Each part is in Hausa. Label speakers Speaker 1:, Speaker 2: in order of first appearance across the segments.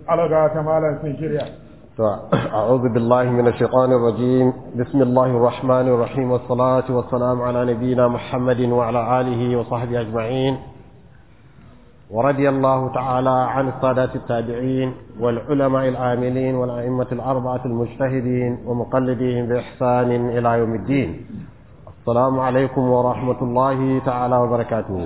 Speaker 1: alaga ta malam sun shirya
Speaker 2: أعوذ بالله من الشيطان الرجيم بسم الله الرحمن الرحيم والصلاة والسلام على نبينا محمد وعلى آله وصحبه أجمعين ورضي الله تعالى عن السادات التابعين والعلماء العاملين والأئمة الأربعة المجتهدين ومقلدين بإحسان إلى يوم الدين السلام عليكم ورحمة الله تعالى وبركاته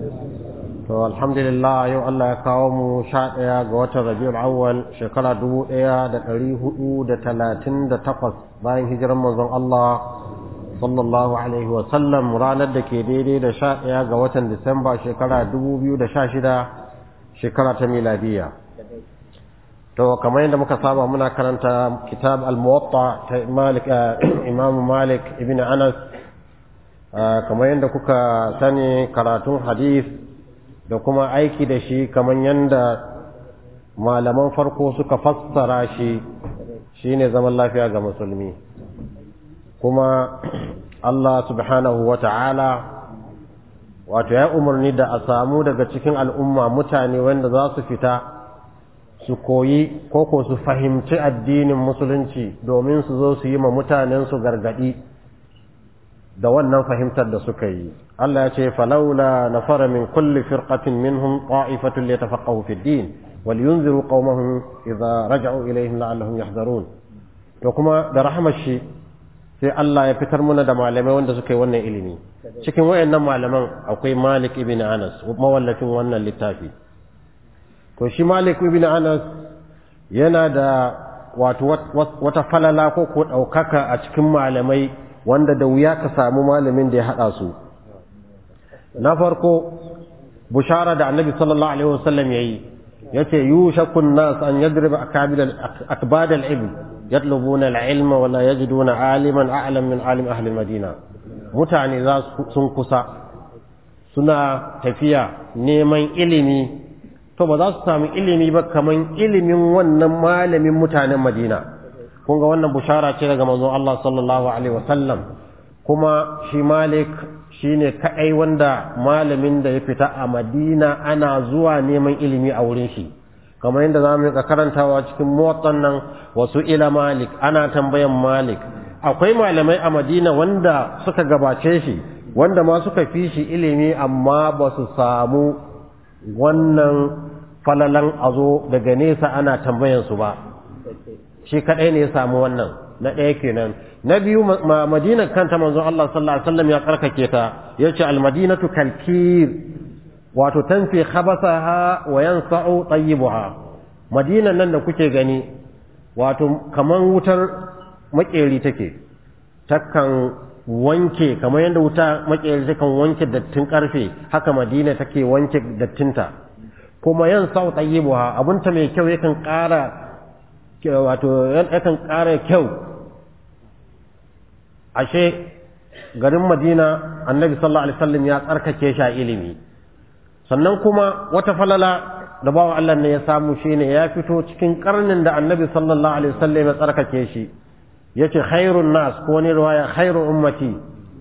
Speaker 2: to alhamdulillah yau Allah ya kawo mu sha ɗaya ga watan rabiul awwal shekara dubu ɗaya da ɗari hudu da talatin da takwas bayan hijiran manzon Allah sallallahu alaihi wa sallam ranar da ke daidai da sha ɗaya ga watan disamba shekara dubu biyu da sha shida shekara ta miladiya to kamar yadda muka saba muna karanta kitab al-muwatta ta malik imam malik ibn anas kamar yadda kuka sani karatun hadith da kuma aiki da shi kamar yadda malaman farko suka fassara shi shine zaman lafiya ga musulmi kuma Allah subhanahu wa ta'ala wato ya umarni da a samu daga cikin al'umma mutane wanda za su fita su koyi koko su fahimci addinin musulunci domin su zo su yi ma mutanensu gargadi da wannan fahimtar da suka yi Allah ya ce falaula nafara min kulli firqatin minhum ta'ifatun liyatafaqahu fid din wal yunziru qaumahum idza raja'u ilayhim la'allahum yahdharun to kuma da rahmar shi sai Allah ya fitar muna da malamai wanda suka yi wannan ilimi cikin wayannan malaman akwai Malik ibn Anas mawallafin wannan littafi to shi Malik ibn Anas yana da wato wata falala ko ko daukaka a cikin malamai wanda da wuya ka samu malamin da ya haɗa su na farko bushara da annabi sallallahu alaihi wasallam yayi yace yushakun nas an yadriba akabil akbad al-ilm yatlubuna al-ilma wa la yajiduna aliman a'lam min alim ahli al-madina mutane za sun kusa suna tafiya neman ilimi to ba za su samu ilimi ba kaman ilimin wannan malamin mutanen madina kun ga wannan bushara ce daga manzon Allah sallallahu alaihi wasallam kuma shi Malik shine kadai wanda malamin da ya fita a Madina ana zuwa neman ilimi a wurin shi kamar yadda zamu ga karantawa cikin muwattan nan wasu ila Malik ana tambayan Malik akwai malamai a Madina wanda suka gabace shi wanda ma suka fi shi ilimi amma ba su samu wannan falalan azo daga nesa ana tambayan su ba shi kadai ne ya samu wannan na ɗaya kenan na biyu madina kanta manzon Allah sallallahu alaihi wasallam ya karkake ta yace al-madinatu kalkir wato tanfi khabasaha wa yansa'u tayyibuha madinan nan da kuke gani wato kaman wutar makeri take takan wanke kamar yadda wuta makeri takan wanke dattin karfe haka madina take wanke dattinta kuma yansa'u tayyibuha abunta mai kyau yakan ƙara wato yakan ƙara kyau ashe garin madina annabi sallallahu alaihi wasallam ya tsarkake shi a ilimi sannan kuma wata falala da bawa Allah ne ya samu shine ya fito cikin karnin da annabi sallallahu alaihi wasallam ya tsarkake shi yace khairun nas ko ne riwaya khairu ummati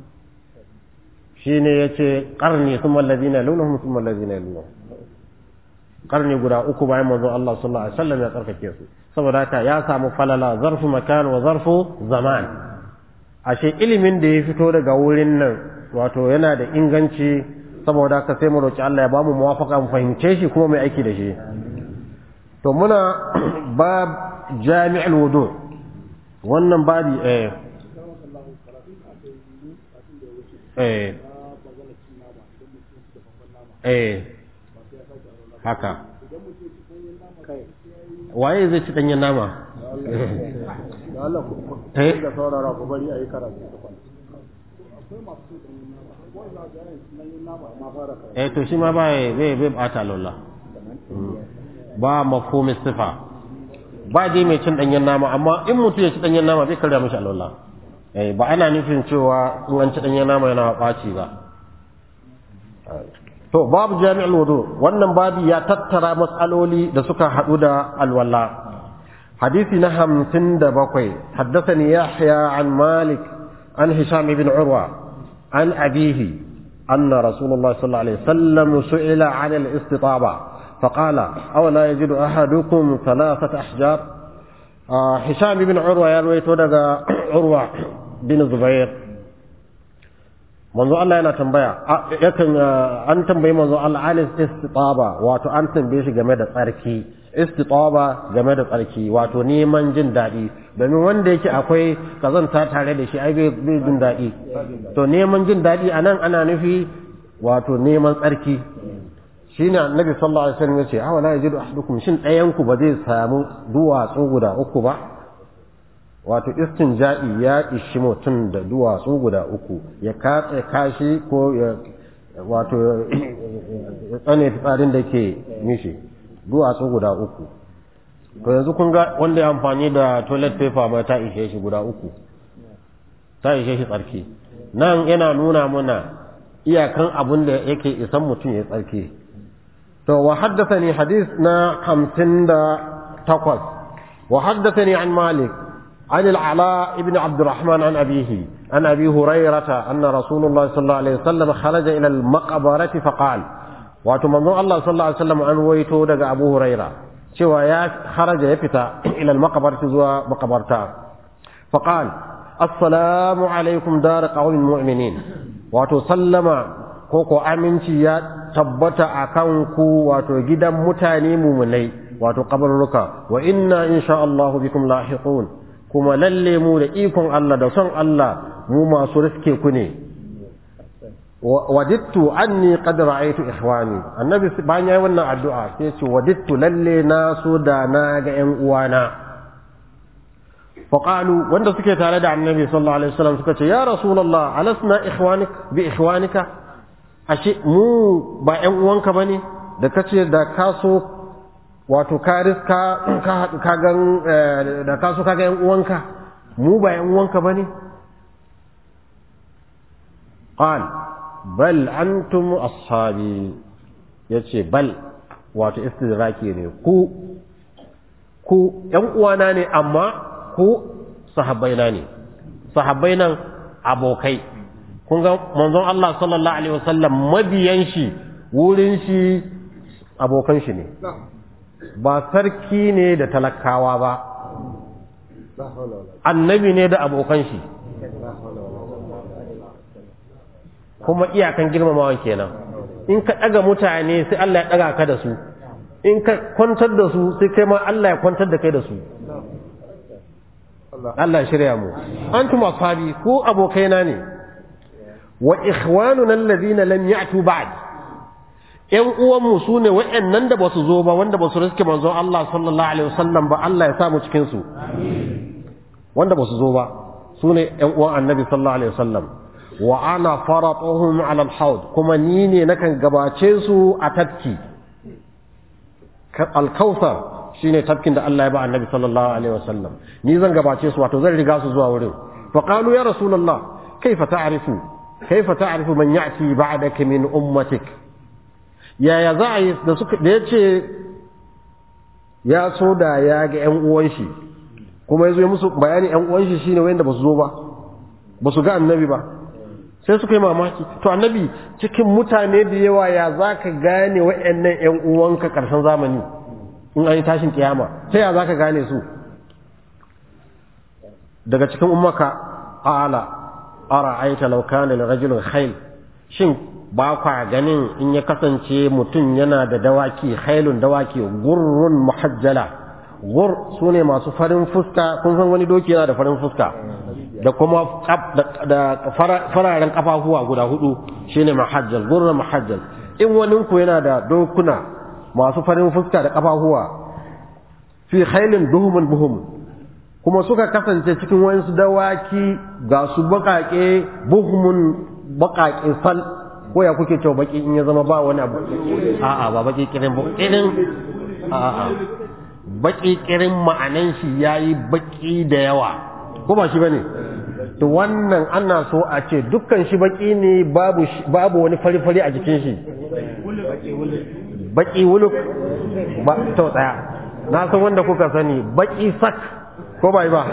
Speaker 2: shine yace qarni thumma alladhina lunhum thumma alladhina lunhum karni guda uku bayan manzo Allah sallallahu alaihi wasallam ya tsarkake su saboda haka ya samu falala zarfu makan wa zarfu zaman ashe ilimin da ya fito daga wurin nan wato yana da inganci saboda haka sai mu roki Allah ya bamu muwafaka mu fahimce shi kuma mai aiki da shi to muna bab jami'ul wudu wannan babi eh eh eh haka waye zai ci danyen nama
Speaker 1: da Allah ku da saurara ku bari ayi karatu
Speaker 2: eh to shi ma ba bai bai bata lolla ba mafhumin sifa ba dai mai cin danyen nama amma in mutum ya ci danyen nama bai karya mishi alwala eh ba ana nufin cewa in an ci danyen nama yana ɓaci ba to babu jami'ul wudu wannan babi ya tattara matsaloli da suka haɗu da alwala hadisi na hamsin da bakwai haddathani yahya an malik an hisham ibn urwa an abihi anna rasulullah sallallahu alaihi wasallam su'ila an al-istitaba فقال أولا يجد أحدكم ثلاثة أحجار آه هشام بن عروة يروي تودغا عروة بن زبير manzo Allah yana tambaya yakan an tambayi manzo Allah alis istitaba wato an tambaye shi game da tsarki istitaba game da tsarki wato neman jin daɗi domin wanda yake akwai kazanta tare da shi ai bai jin daɗi to neman jin daɗi anan ana nufi wato neman tsarki shine annabi sallallahu alaihi wasallam yace awa la yajidu ahadukum shin ɗayan ku ba zai samu duwatsu guda uku ba wato istinja'i ya ishi mutum da duwatsu guda uku ya katse kashi ko ya wato ya tsane fitsarin da ke mishi duwatsu guda uku to yanzu kun ga wanda ya amfani da toilet paper ma ta ishe shi guda uku ta ishe shi tsarki nan yana nuna mana iyakan abin da yake isan mutum ya tsarki to wa haddathani hadith na 58 wa haddathani an malik عن العلاء بن عبد الرحمن عن أبيه عن أبي هريرة أن رسول الله صلى الله عليه وسلم خرج إلى المقبرة فقال واتمنى الله صلى الله عليه وسلم أن ويتو دق أبو هريرة سوى يا خرج يفتا إلى المقبرة زوى مقبرتا فقال السلام عليكم دار قوم المؤمنين وتسلم كوكو أمنتي يا tabbata a kanku wato gidan mutane mumunai wato kabarruka wa inna insha Allah bikum lahiqun kuma lalle mu da ikon Allah da son Allah mu masu riske ku ne wadittu anni qad ra'aytu ikhwani annabi bayan yayi wannan addu'a sai ce wadittu lalle na so da na ga ƴan uwana faqalu wanda suke tare da annabi sallallahu alaihi wasallam suka ce ya rasulullah alasna ikhwanik bi ikhwanika ashe mu ba ƴan uwanka bane da kace da ka so wato ka riska ka gan da ka so ka ga yan uwanka mu ba yan uwanka bane qal bal antum ashabi yace bal wato istidraki ne ku ku yan uwana ne amma ku sahabbaina ne sahabbai nan abokai kun ga manzon Allah sallallahu alaihi wasallam mabiyan shi wurin shi abokan shi ne ba sarki ne da talakawa ba annabi ne da abokan shi kuma iyakan girmamawa kenan in ka ɗaga mutane sai Allah ya ɗaga ka da su in ka kwantar da su sai kai ma Allah ya kwantar da kai da su Allah shirya mu antum ashabi ku abokaina ne wa ikhwanuna alladhina lam ya'tu ba'd ‘yan uwanmu su ne waɗannan da ba su zo ba wanda ba su riske manzon Allah sallallahu Alaihi wasallam ba Allah ya samu cikinsu wanda ba su zo ba su ne ‘yan uwan annabi sallallahu Alaihi wasallam wa ana fara tsohon alal kuma ni ne nakan gabace su a tafki alkausar shi ne tafkin da Allah ya ba annabi sallallahu Alaihi wasallam ni zan gabace su wato zan riga su zuwa wurin faƙalu ya rasulallah kaifa ta'rifu kaifa ta'rifu man ya'ti ba'daka min ummatik yaya za a yi da suka da ya ce ya so da ya ga ‘yan uwan shi kuma ya zo musu bayani ‘yan uwan shi shine wanda ba su zo ba ba su ga annabi ba sai suka yi mamaki to annabi cikin mutane da yawa ya za ka gane wa'yannan ‘yan uwanka ƙarshen zamani in an yi tashin kiyama sai ya za ka gane su daga cikin ummaka ala ara aita laukana da rajulun khail shin ba kwa ganin in ya kasance mutum yana da dawaki hailun dawaki gurrun muhajjala gur su ne masu farin fuska kun san wani doki yana da farin fuska da kuma da fararen kafafuwa guda hudu shine muhajjal gurrun muhajjal in wani ku yana da dokuna masu farin fuska da kafafuwa fi hailin duhumun buhum kuma suka kasance cikin wayansu dawaki ga su bakake buhumun bakake fal ko ya kuke cewa baki in ya zama ba wani abu a'a ba baki kirin ba kirin a'a baki kirin ma'anan shi yayi baki da yawa ko ba shi bane to wannan ana so a ce dukkan shi baki ne babu babu wani fari fari a jikin shi baki wuluk ba to tsaya na san wanda kuka sani baki sak ko bai ba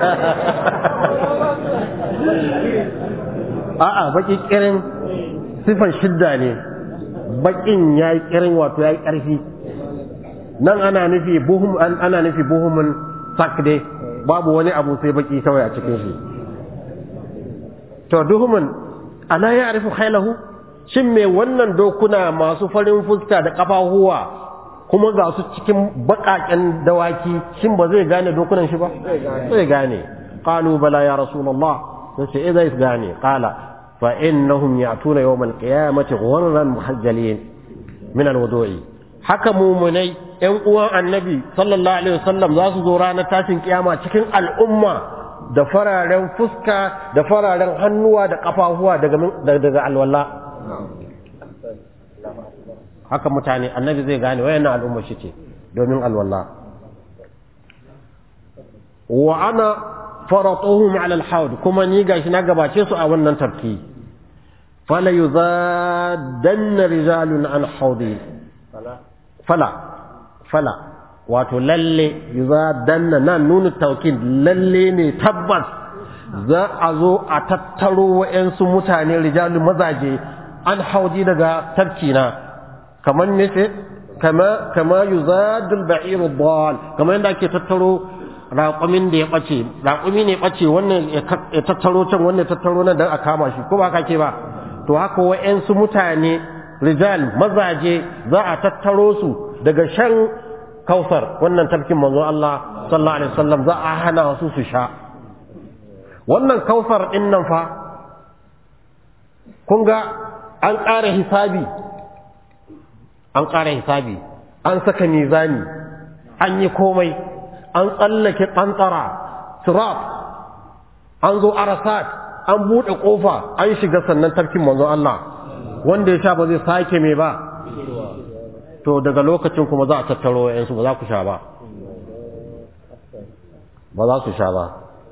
Speaker 2: a'a baki kirin sifan shidda ne bakin ya yi kirin wato ya yi ƙarfi nan ana nufi buhum ana nufi buhumun sakde babu wani abu sai baki kawai a cikin shi to duhumun ana ya arifu khailahu shin me wannan dokuna masu farin fuska da kafahuwa kuma ga su cikin bakaken dawaki shin ba zai gane dokunan shi ba zai gane qalu bala ya rasulullah sai ce eh zai gane qala fa innahum ya'tuna yawm al-qiyamati ghurran muhajjalin min al-wudu'i haka mumunai ‘yan uwan annabi sallallahu Alaihi wasallam za su zo ranar tashin kiyama cikin al'umma da fararen fuska da fararen hannuwa da ƙafafuwa daga alwala. Haka mutane annabi zai gane wayannan al'umma shi ce domin alwala. Wa ana faratuhum ala al kuma ni gashi na gabace su a wannan tafki. Fala yuzadanna rijalun an haudi. Fala. fala wato lalle za danna nan nuna taukid lalle ne tabbas za a zo a tattaro wa'yansu mutane rijalu mazaje an hauji daga tarkina kamar ne ce kama kama yuzadul ba'iru dal kamar yadda ake tattaro raƙumin da ya ɓace raƙumi ne ɓace wannan ya tattaro can wannan ya tattaro nan don a kama shi ko ba ka ke ba to haka wa'yansu mutane rijal mazaje za a tattaro su daga shan kausar wannan tafkin manzo Allah sallallahu alaihi wasallam za a hana su su sha wannan kausar din nan fa kun ga an ƙara hisabi an ƙara hisabi an saka mizani an yi komai an tsallake ƙantsara sirat an zo arasat an buɗe ƙofa an shiga sannan tafkin manzo Allah wanda ya sha ba zai sake mai ba to daga lokacin kuma za a tattaro yansu ba za ku sha ba ba za su sha ba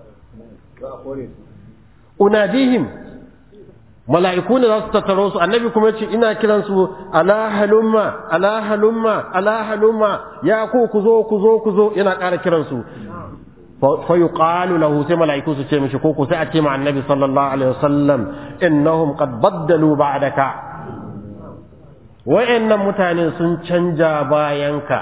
Speaker 2: unadihim mala'iku ne za su tattaro su annabi kuma ce ina kiransu ala halumma ala halumma ala halumma ya ku ku zo ku zo ku zo yana ƙara kiransu fa yuqalu lahu sai mala'iku su ce mishi ko ku sai a ce ma annabi sallallahu alaihi wasallam innahum qad baddalu ba'daka wa'annan mutane sun canja bayanka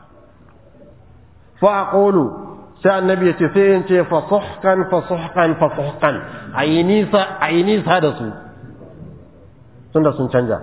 Speaker 2: fa aqulu sai annabi yace sai in ce fa suhkan fa suhkan fa suhkan ayi nisa ayi nisa da su tunda sun canja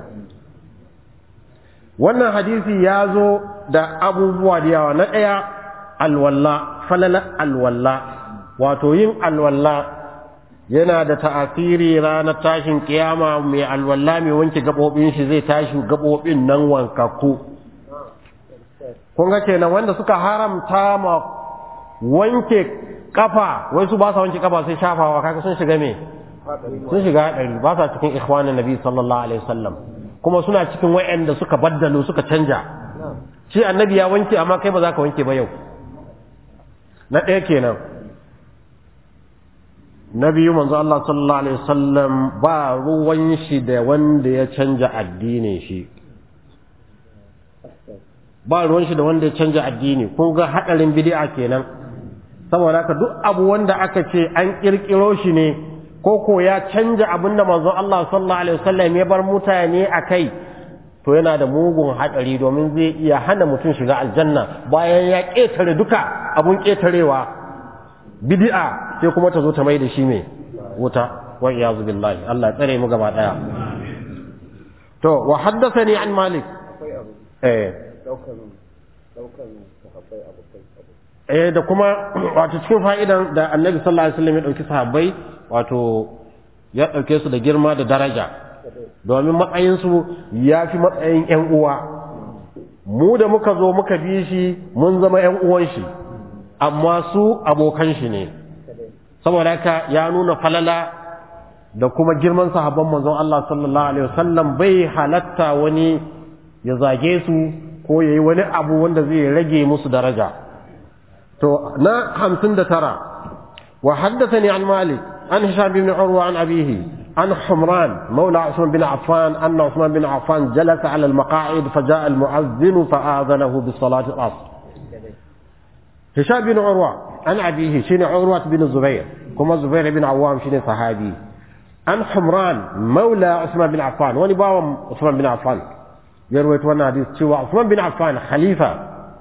Speaker 2: wannan hadisi ya zo da abubuwa da yawa na ɗaya alwalla falala alwalla wato yin alwalla yana da ta'asiri ranar tashin kiyama mai alwala mai wanke gabobin shi zai tashi gabobin nan wankakku kun ga kenan wanda suka haramta ma wanke kafa wai su ba sa wanke kafa sai shafawa kaga sun shiga me sun shiga hadari ba sa cikin ikhwanin nabi sallallahu alaihi wasallam kuma suna cikin wayanda suka baddalo suka canja shi annabi ya wanke amma kai ba za ka wanke ba yau na ɗaya kenan na biyu manzo Allah sallallahu alaihi wasallam ba ruwan shi da wanda ya canja addinin shi ba ruwan shi da wanda ya canja addini kun ga hadarin bid'a kenan saboda haka duk abu wanda aka ce an kirkiro shi ne ko ko ya canja abin da manzo Allah sallallahu alaihi wasallam ya bar mutane akai to yana da mugun hadari domin zai iya hana mutum shiga aljanna bayan ya ketare duka abun ketarewa bid'a sai kuma ta zo ta mai da shi mai wuta wa iyazu billahi Allah ya tsare mu gaba daya to wa haddathani an malik eh eh da kuma wato cikin fa'idan da annabi sallallahu alaihi wasallam ya dauki sahabbai wato ya dauke su da girma da daraja domin matsayin su ya fi matsayin ƴan uwa mu da muka zo muka bi shi mun zama ƴan uwan shi amma su abokan shi ne saboda haka ya nuna falala da kuma girman sahabban manzon Allah sallallahu alaihi wasallam bai halatta wani ya zage su ko yayi wani abu wanda zai rage musu daraja to na 59 wa haddathani an malik an hisham bin urwa an abihi an humran مولى عثمان بن عفان أن عثمان بن عفان جلس على المقاعد فجاء المؤذن فآذنه بالصلاة العصر هشام بن عروة عن أبيه شين عروة بن الزبير كما الزبير بن عوام شين صحابي عن حمران مولى عثمان بن عفان وني باوم عثمان بن عفان يروي وانا حديث شوى عثمان بن عفان خليفة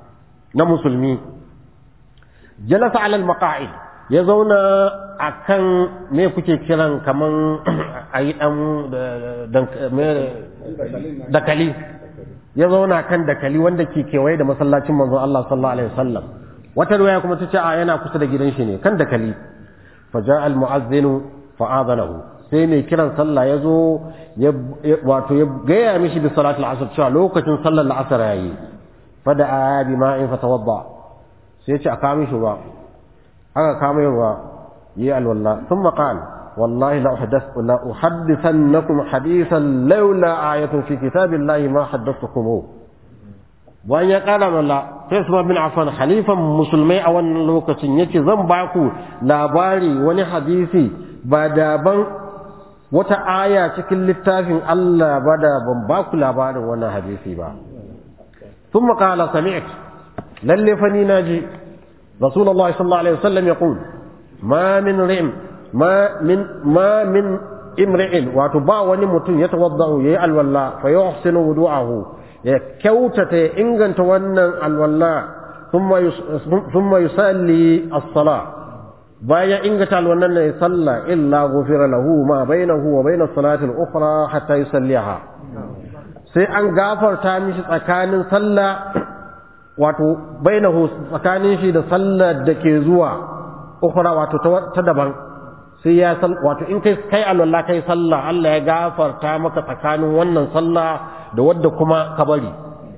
Speaker 2: na musulmi jalasa alal maqa'id ya zauna akan me kuke kiran kaman ayi dan dakali ya zauna kan dakali wanda ke kewaye da masallacin manzo Allah sallallahu alaihi wasallam wata riwaya kuma tace a yana kusa da gidan shi ne kan dakali faja al mu'azzin fa adanahu sai mai kiran sallah ya zo wato ya gaya mishi bi salatul asr cewa lokacin sallar la'asar yayi fada bi ma'in fatawadda sai ya ce a kawo mishi ruwa aka kama yin ruwa yi alwala sun maƙal wallahi la uhaddithannakum hadithan laula ayatun fi kitabillahi ma haddathukum bayan ya ƙara malla sai su bin affan halifan musulmai a wannan lokacin yace zan ba ku labari wani hadisi ba daban wata aya cikin littafin Allah ba da ban ba ku labarin wannan hadisi ba ثم قال سمعت للي فني ناجي رسول الله صلى الله عليه وسلم يقول ما من رئم ما من ما من امرئ وتبا وني متون يتوضا يي الولا فيحسن وضوءه كوتته انغنت wannan alwala ثم ثم يصلي الصلاه baya ingata alwannan ne salla illa ghufira lahu ma bainahu wa bain as-salati al-ukhra hatta yusalliha sai an gafarta mishi tsakanin sallah wato bainahu tsakanin shi da sallar da ke zuwa ukhra wato ta daban sai ya sal wato in kai kai alwala kai sallah Allah ya gafarta maka tsakanin wannan sallah da wadda kuma ka bari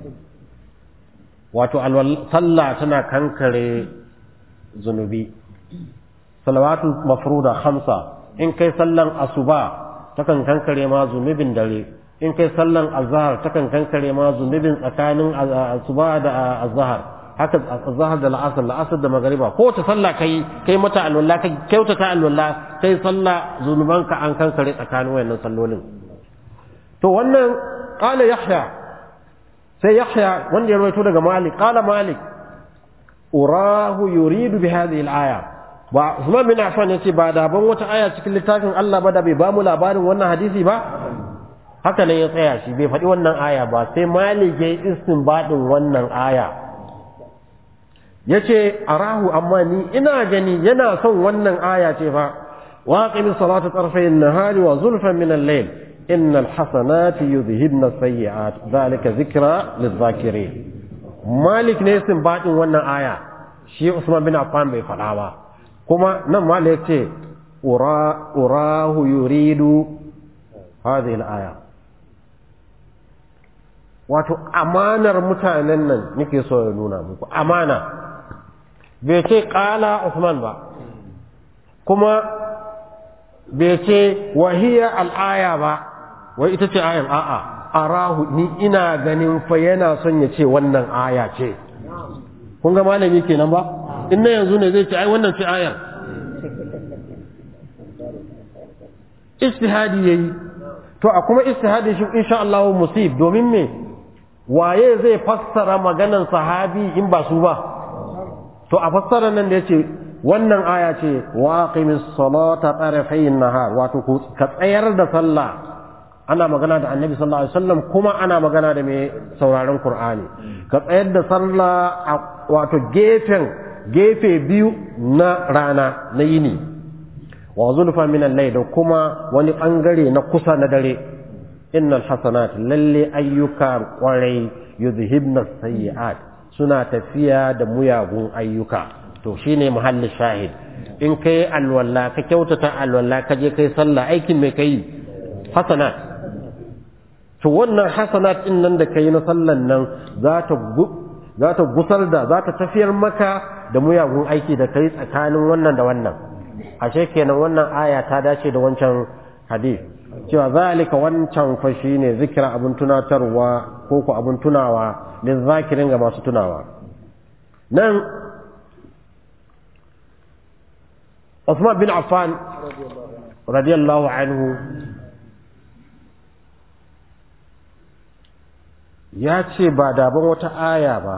Speaker 2: wato sallah tana kankare zunubi salawatu mafruda khamsa in kai sallan asuba takan kankare ma zunubin dare in kai sallan azhar takan kankare ma zunubin tsakanin asuba da azhar haka azhar da la'asar la'asar da magariba ko ta sallah kai kai mata alwala kai kyautata alwala kai sallah zunubanka an kankare tsakanin wayannan sallolin to wannan qala yahya sai yahya wanda ya rawaito daga malik qala malik urahu yuridu bi hadhihi al-aya ba Usman bin Affan yace ba da ban wata aya cikin littafin Allah ba da bai ba mu labarin wannan hadisi ba haka nan ya tsaya shi bai faɗi wannan aya ba sai Malik ya istinbadin wannan aya yace arahu amma ni ina gani yana son wannan aya ce fa waqimi salata tarfay an-nahari wa zulfan min al-layl innal hasanati yudhhibna as-sayyi'at dhalika dhikra lidh-dhakirin Malik ne istinbadin wannan aya shi Usman bin Affan bai faɗa ba kuma nan ma ya ce urahu yuridu hadhihi al-aya wato amanar mutanen nan nake so ya nuna muku amana bai ce qala Usman ba kuma bai ce wahiya al-aya ba wai ita ce ayan a'a arahu ni ina ganin fa yana son ya ce wannan aya ce kun ga malami kenan ba in na yanzu ne zai ce ai wannan ce ayar istihadi yayi to a kuma istihadi shi insha Allah musib domin me waye zai fassara maganan sahabi in ba su ba to a fassara nan da yace wannan aya ce waqimis salata tarafayn nahar wato ka tsayar da sallah ana magana da annabi sallallahu alaihi wasallam kuma ana magana da mai sauraron qur'ani ka tsayar da sallah wato gefen gefe biyu na rana na yini wa zulfa min al da kuma wani bangare na kusa na dare innal hasanat lalle ayyuka kwarai yuzhibna sayyi'at suna tafiya da muyagun ayyuka to shine muhallin shahid in kai alwala ka kyautata alwala ka je kai sallah aikin mai kai hasanat to wannan hasanat din nan da kai na sallan nan za ta za ta gusar da za ta tafiyar maka da muyagun aiki da kai tsakanin wannan da wannan ashe kenan wannan aya ta dace da wancan hadith cewa zalika wancan fa shine zikira abun tunatarwa ko ko abun tunawa lin zakirin ga masu tunawa nan Uthman bin Affan radiyallahu anhu ya ce ba daban wata aya ba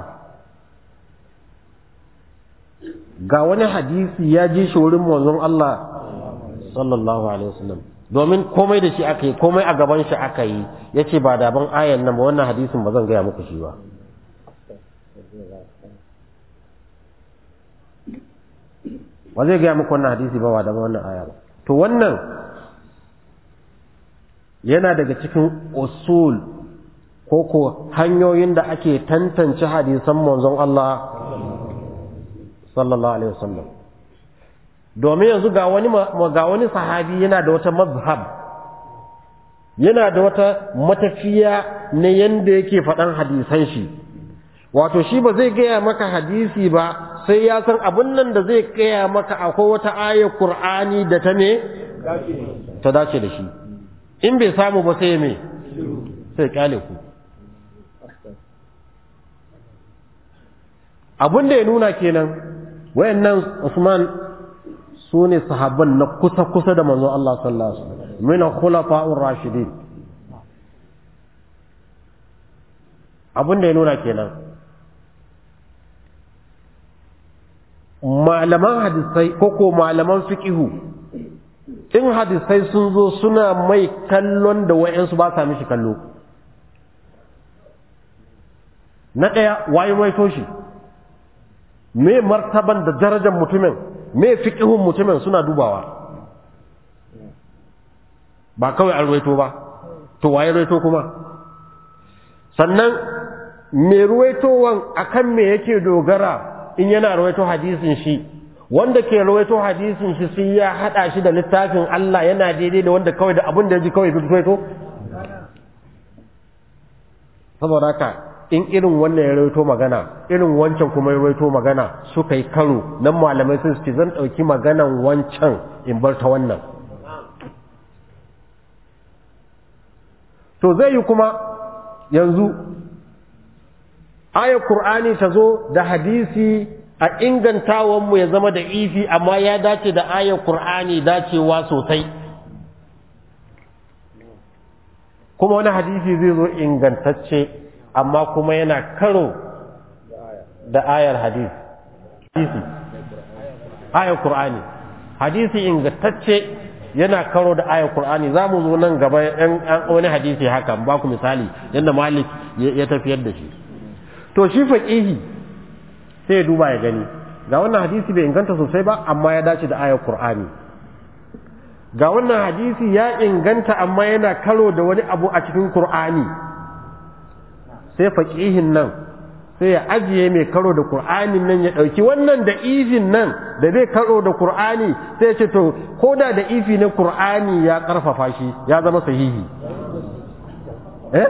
Speaker 2: ga wani hadisi ya ji shi wurin manzon Allah sallallahu alaihi wasallam domin komai da shi aka yi komai a gaban shi aka yi ya ce ba daban ayan nan ba wannan hadisin ba zan gaya muku shi ba wa zai gaya muku wannan hadisi ba wa da wannan aya ba to wannan yana daga cikin usul ko ko hanyoyin da ake tantance hadisan manzon Allah sallallahu alaihi wasallam domin yanzu ga wani ga wani sahabi yana da wata mazhab yana da wata matafiya na yanda yake faɗan hadisan shi wato shi ba zai gaya maka hadisi ba sai ya san abin nan da zai gaya maka akwai wata ayar Qur'ani da ta ne ta dace da shi in bai samu ba sai me sai kyale ku abin da ya nuna kenan wayannan Usman su ne sahabban na kusa-kusa da manzon Allah sallallahu alaihi wasallam min khulafa'ur rashidin abin da ya nuna kenan malaman hadisai ko ko malaman fiqihu in hadisai sun zo suna mai kallon da wayansu ba sa mishi kallo na ɗaya waye waito shi me martaban da darajar mutumin me fiqihun mutumin suna dubawa ba kawai an ruwaito ba to waye ruwaito kuma sannan me ruwaitowan akan me yake dogara in yana ruwaito hadisin shi wanda ke ruwaito hadisin shi sai ya hada shi da littafin Allah yana daidai da wanda kawai da abin da ya ji kawai ruwaito saboda haka in irin wannan ya rawaito magana irin wancan kuma ya rawaito magana suka yi karo nan malamai sun ce zan ɗauki maganan wancan in bar ta wannan to zai yi kuma yanzu ayar Kur'ani ta zo da hadisi a ingantawanmu ya zama da ifi amma ya dace da ayar Kur'ani dacewa sosai kuma wani hadisi zai zo ingantacce amma kuma yana karo da ayar hadisi hadisi ayar Kur'ani hadisi ingantacce yana karo da ayar Kur'ani za mu zo nan gaba yan wani hadisi haka ba ku misali yadda Malik ya tafiyar da shi to shi faqihi sai ya duba ya gani ga wannan hadisi bai inganta sosai ba amma ya dace da ayar Kur'ani ga wannan hadisi ya inganta amma yana karo da wani abu a cikin Kur'ani sai faqihin nan sai ya ajiye mai karo da Kur'anin nan ya ɗauki wannan da ifin nan da zai karo da Kur'ani sai ce to ko da da ifi na Kur'ani ya ƙarfafa shi ya zama sahihi eh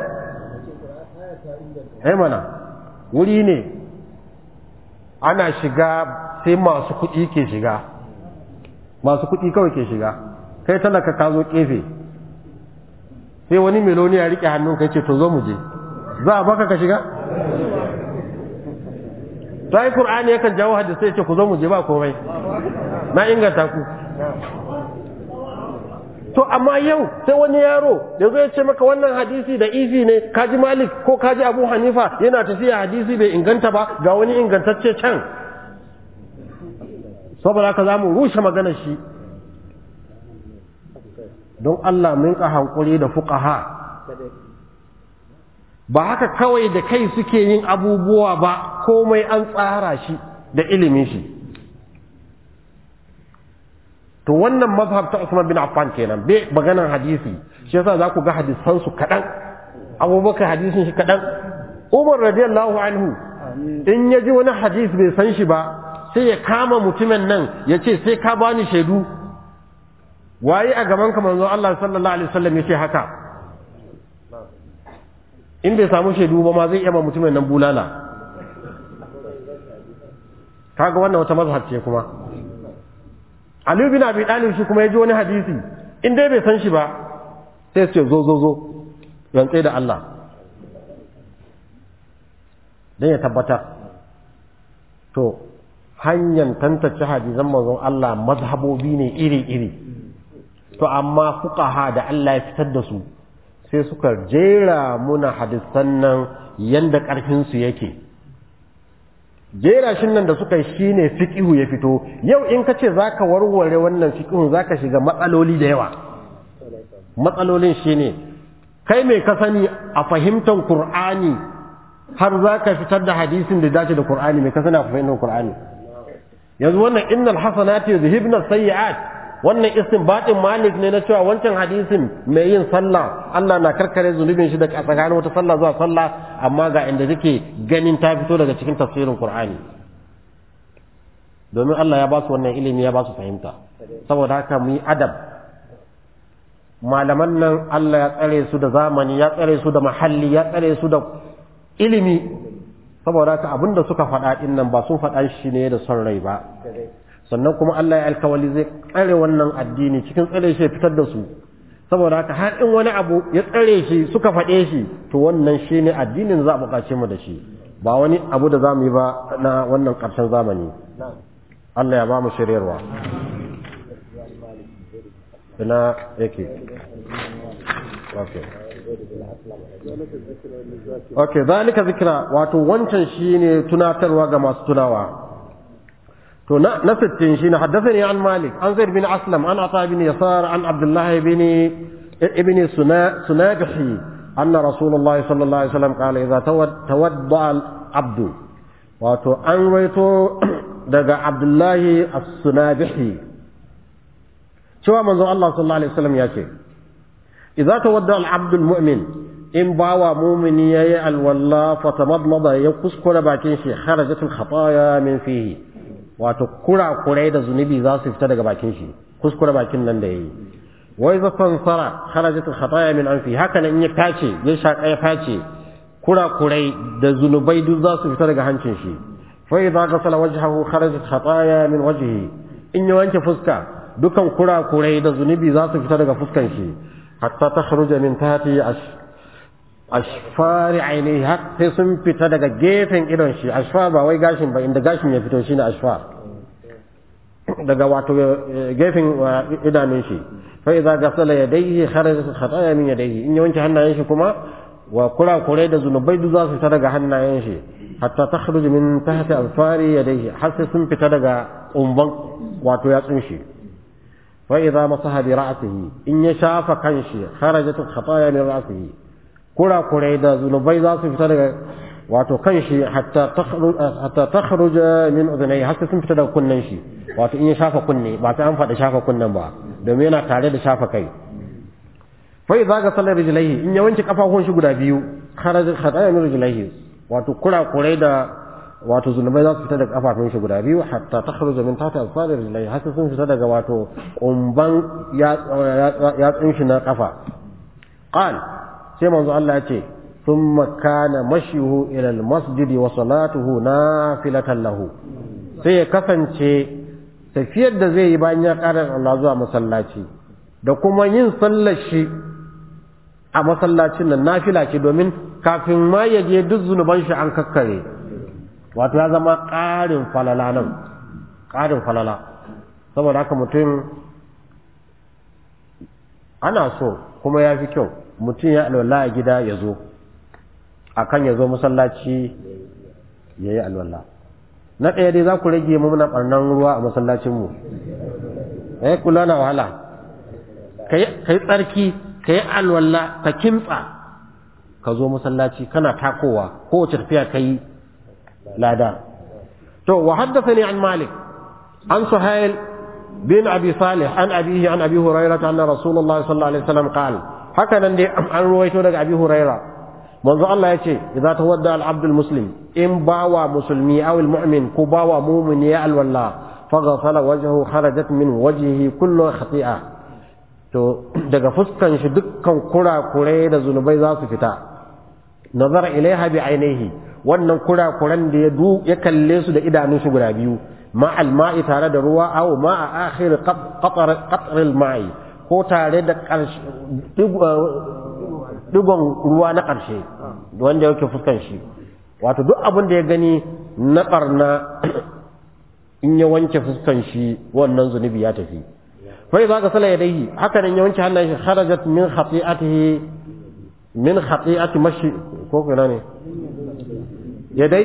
Speaker 2: eh mana wuri ne ana shiga sai masu kuɗi ke shiga masu kuɗi kawai ke shiga kai talaka ka zo kefe sai wani meloni ya riƙe hannun kai ce to zo mu je za a baka ka shiga to ai qur'ani yakan jawo hadisi ce ku zo mu je ba komai na inganta ku to amma yau sai wani yaro da zai ce maka wannan hadisi da ifi ne kaji malik ko kaji abu hanifa yana tafiya hadisi bai inganta ba ga wani ingantacce can saboda haka za mu rushe maganar shi don Allah mun ka hankuri da fuqaha ba haka kawai da kai suke yin abubuwa ba komai an tsara shi da ilimin shi to wannan mazhab ta Usman bin Affan kenan bai maganan hadisi shi yasa za ku ga hadisan su kadan Abubakar hadisin shi kadan Umar radiyallahu anhu in ya ji wani hadis bai san shi ba sai ya kama mutumin nan ya ce sai ka bani shaidu waye a gaban ka manzo Allah sallallahu alaihi wasallam ya ce haka in bai samu shaidu ba ma zai iya ma mutumin nan bulala kaga wannan wata mazhab ce kuma Ali bin Abi Talib shi kuma ya ji wani hadisi in dai bai san shi ba sai ce zo zo zo rantsai da Allah dan ya tabbatar to hanyar tantance hadisan manzon Allah mazhabobi ne iri-iri to amma fuqaha da Allah ya fitar da su sai suka jera muna hadisan nan yanda ƙarfinsu yake jera shi nan da suka yi shi ne fiƙihu ya fito yau in ka ce za ka warware wannan fiƙihun za ka shiga matsaloli da yawa matsalolin shi ne kai mai ka sani a fahimtar Kur'ani har za ka fitar da hadisin da dace da Kur'ani mai ka sani a fahimtar Kur'ani yanzu wannan innal hasanati yuzhibna sayyi'at wannan istinbatin malik ne na cewa wancan hadisin mai yin sallah Allah na karkare zunubin shi da tsakanin wata sallah zuwa sallah amma ga inda take ganin ta fito daga cikin tafsirin Qur'ani domin Allah ya ba su wannan ilimi ya ba su fahimta saboda haka mu yi adab malaman nan Allah ya tsare su da zamani ya tsare su da mahalli ya tsare su da ilimi saboda haka abinda suka faɗa din nan ba sun faɗa shi ne da son rai ba sannan kuma Allah ya alkawali zai tsare wannan addini cikin tsare shi ya fitar da su saboda haka har in wani abu ya tsare shi suka faɗe shi to wannan shi ne addinin za a buƙace mu da shi ba wani abu da za mu yi ba na wannan ƙarshen zamani Allah ya ba mu shiryarwa ina yake okay okay zalika zikra wato wancan shine tunatarwa ga masu tunawa to na na 60 shine haddathani an malik an zaid bin aslam an ata bin yasar an abdullah bin ibn sunabihi anna rasulullahi sallallahu alaihi wasallam qala idza tawadda al abdu wato an waito daga abdullahi as-sunabihi cewa manzon Allah sallallahu alaihi wasallam ya ce idza tawadda al-abd al-mu'min in bawa mu'mini yayi alwalla fatamadmada ya kuskura bakin shi kharajat al-khataya min fihi wato kura kurai da zunubi za su fita daga bakin shi kuskura bakin nan da yayi wa idza tansara kharajat al-khataya min anfi haka nan in ya tace ya shaka ya face kura kurai da zunubai duk za su fita daga hancin shi fa idza ghasala wajhahu kharajat khataya min wajhihi in ya wanke fuska dukan kurakurai da zunubi za su fita daga fuskan shi hatta ta kharuja min tahti ashfari ainihi har sai sun fita daga gefen idon shi ashfar ba wai gashin ba inda gashin ya fito shine ashfar daga wato gefen idanun shi fa idza ghasala yadayhi kharajat khataya min yadayhi in ya wanke hannayen shi kuma wa kurakurai da zunubai duk za su fita daga hannayen shi hatta takhruju min tahti alfari yadayhi har sai sun fita daga umban wato yatsun shi فإذا مسح برأسه إن يشاف كنشي خرجت الخطايا من رأسه كرا كريدا ذنوبي ذات فتدق واتو كنشي حتى تخرج حتى تخرج من أذنيه حتى سن فتدق كننشي واتو إن يشاف كني واتو أنفع شاف كنن با دومينا تاريد شاف كي فإذا غسل رجليه إن يوانش كفاهون شو قدا بيو خرج الخطايا من رجليه واتو كرا كريدا wato zunubai za su fita daga kafafun shi guda biyu hatta ta kharuja min tahti asfari rijlai har sun fita daga wato kumban yatsun shi na kafa qal sai manzo Allah ya ce thumma kana mashyuhu ila almasjid wa salatuhu nafilatan lahu sai ya kasance tafiyar da zai yi bayan ya ƙara Allah zuwa masallaci da kuma yin sallar shi a masallacin nan nafila ce domin kafin ma ya je duk zunuban shi an kakkare wato ya zama ƙarin falala nan ƙarin falala saboda haka mutum ana so kuma ya fi kyau mutum ya alwala a gida ya zo a kan ya zo masallaci ya yi alwala na ɗaya dai za ku rage mu muna ɓarnan ruwa a masallacinmu ya kula na wahala ka yi tsarki ka yi alwala ka kimtsa ka zo masallaci kana takowa kowace tafiya ka yi lada to wa haddathani an malik an suhail bin abi salih an abihi an abi hurairah anna rasulullahi sallallahu alaihi wasallam qala haka nan dai an ruwaito daga abi hurairah manzo Allah yace idza tawadda al abd al muslim in bawa musulmi aw al mu'min ko bawa mu'min ya al walla faghfala wajhu kharajat min wajhihi kullu khati'a to daga fuskan shi dukkan kurakurai da zunubai za su fita nazara ilaiha bi ainihi wannan kurakuran da ya du ya kalle su da idanun shi guda biyu ma alma'i tare da ruwa aw ma a akhir qatar qatar alma'i ko tare da digon ruwa na ƙarshe wanda yake fuskan shi wato duk abin da ya gani na barna in ya wanke fuskan shi wannan zunubi ya tafi fa idza ka sala yadayhi haka nan ya wanke hannayen shi kharajat min khati'atihi min khati'ati mashi ko kana ne yadai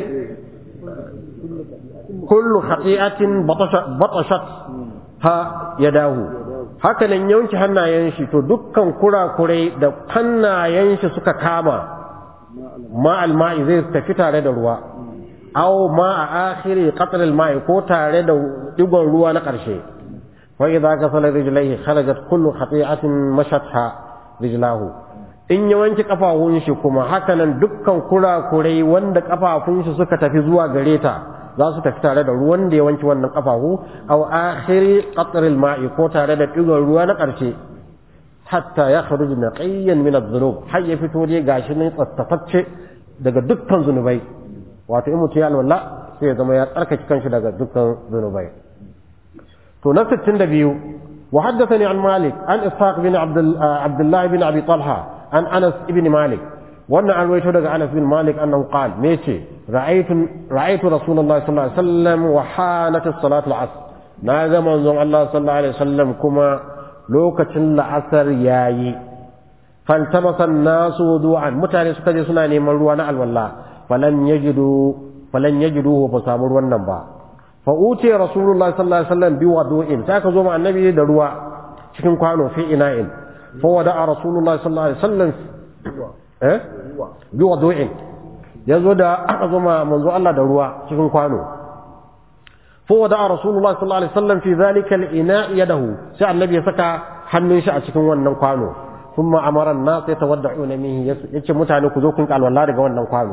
Speaker 2: kullu khati'atin batashat ha yadahu haka nan yawanci hannayen shi to dukkan kurakurai da hannayen shi suka kama ma alma'i zai tafi tare da ruwa aw ma a akhiri qatl al-ma'i ko tare da digon ruwa na karshe wa idza ghasala rijlaihi kharajat kullu khati'atin mashatha rijlahu in ya wanke kafafun shi kuma hakanan dukkan kurakurai wanda kafafun shi suka tafi zuwa gare ta za su tafi tare da ruwan da ya wanke wannan kafafu aw akhiri qatr al-ma'i ko tare da digon ruwa na karshe hatta ya kharuj naqiyan min adh-dhunub har ya fito dai gashi ne tsaftatacce daga dukkan zunubai wato in mutum ya alwala sai ya zama ya tsarkake kanshi daga dukkan zunubai to na 62 wa haddathani an malik an ishaq bin abdullah bin abi talha an anas ibn malik wannan an rawaito daga anas bin malik annahu qala me ce ra'aytu ra'aytu rasulullahi sallallahu alaihi wasallam wa hanat as-salat al-asr na ga manzon Allah sallallahu alaihi wasallam kuma lokacin la'asar yayi faltamasan nasu wudu'an mutane suka je suna neman ruwa na alwala falan yajidu falan yajidu ba samu ruwan nan ba fa uti rasulullahi sallallahu alaihi wasallam bi wudu'in sai ka zo ma annabi da ruwa cikin kwano fi ina'in fa wada'a rasulullahi sallallahu alaihi wasallam eh bi wudu'in yazo da aka zo ma manzo Allah da ruwa cikin kwano fa wada'a rasulullahi sallallahu alaihi wasallam fi dhalika al-ina' yadahu sai annabi ya saka hannun shi a cikin wannan kwano ثم امر الناس يتودعون منه yace mutane ku zo kun kalwala daga wannan kwano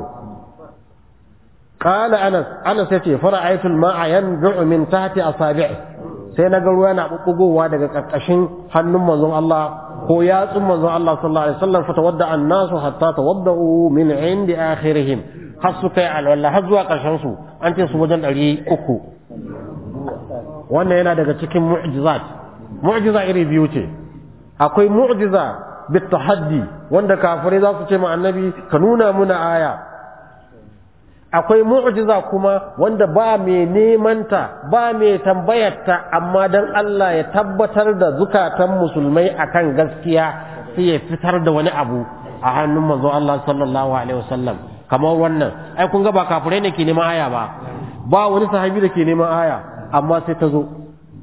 Speaker 2: qala anas anas yace fara'aytu al-ma'a yanbu'u min tahti asabi'i sai naga ruwa na bubbugowa daga karkashin hannun manzon Allah ko yatsun manzon Allah sallallahu alaihi wasallam fatawadda an-nasu hatta tawadda'u min 'indi akhirihim har su kai alwala har zuwa karshen su an ce su wajen 300 wannan yana daga cikin mu'jizat mu'jiza iri biyu ce akwai mu'jiza bitahaddi wanda kafirai za su ce ma annabi ka nuna muna aya akwai mu'jiza kuma wanda ba mai nemanta ba mai tambayarta amma dan Allah ya tabbatar da zukatan musulmai akan gaskiya sai ya fitar da wani abu a hannun manzo Allah sallallahu alaihi wasallam kamar wannan ai kun ga ba kafirai ne ke neman aya ba ba wani sahabi da ke neman aya amma sai ta zo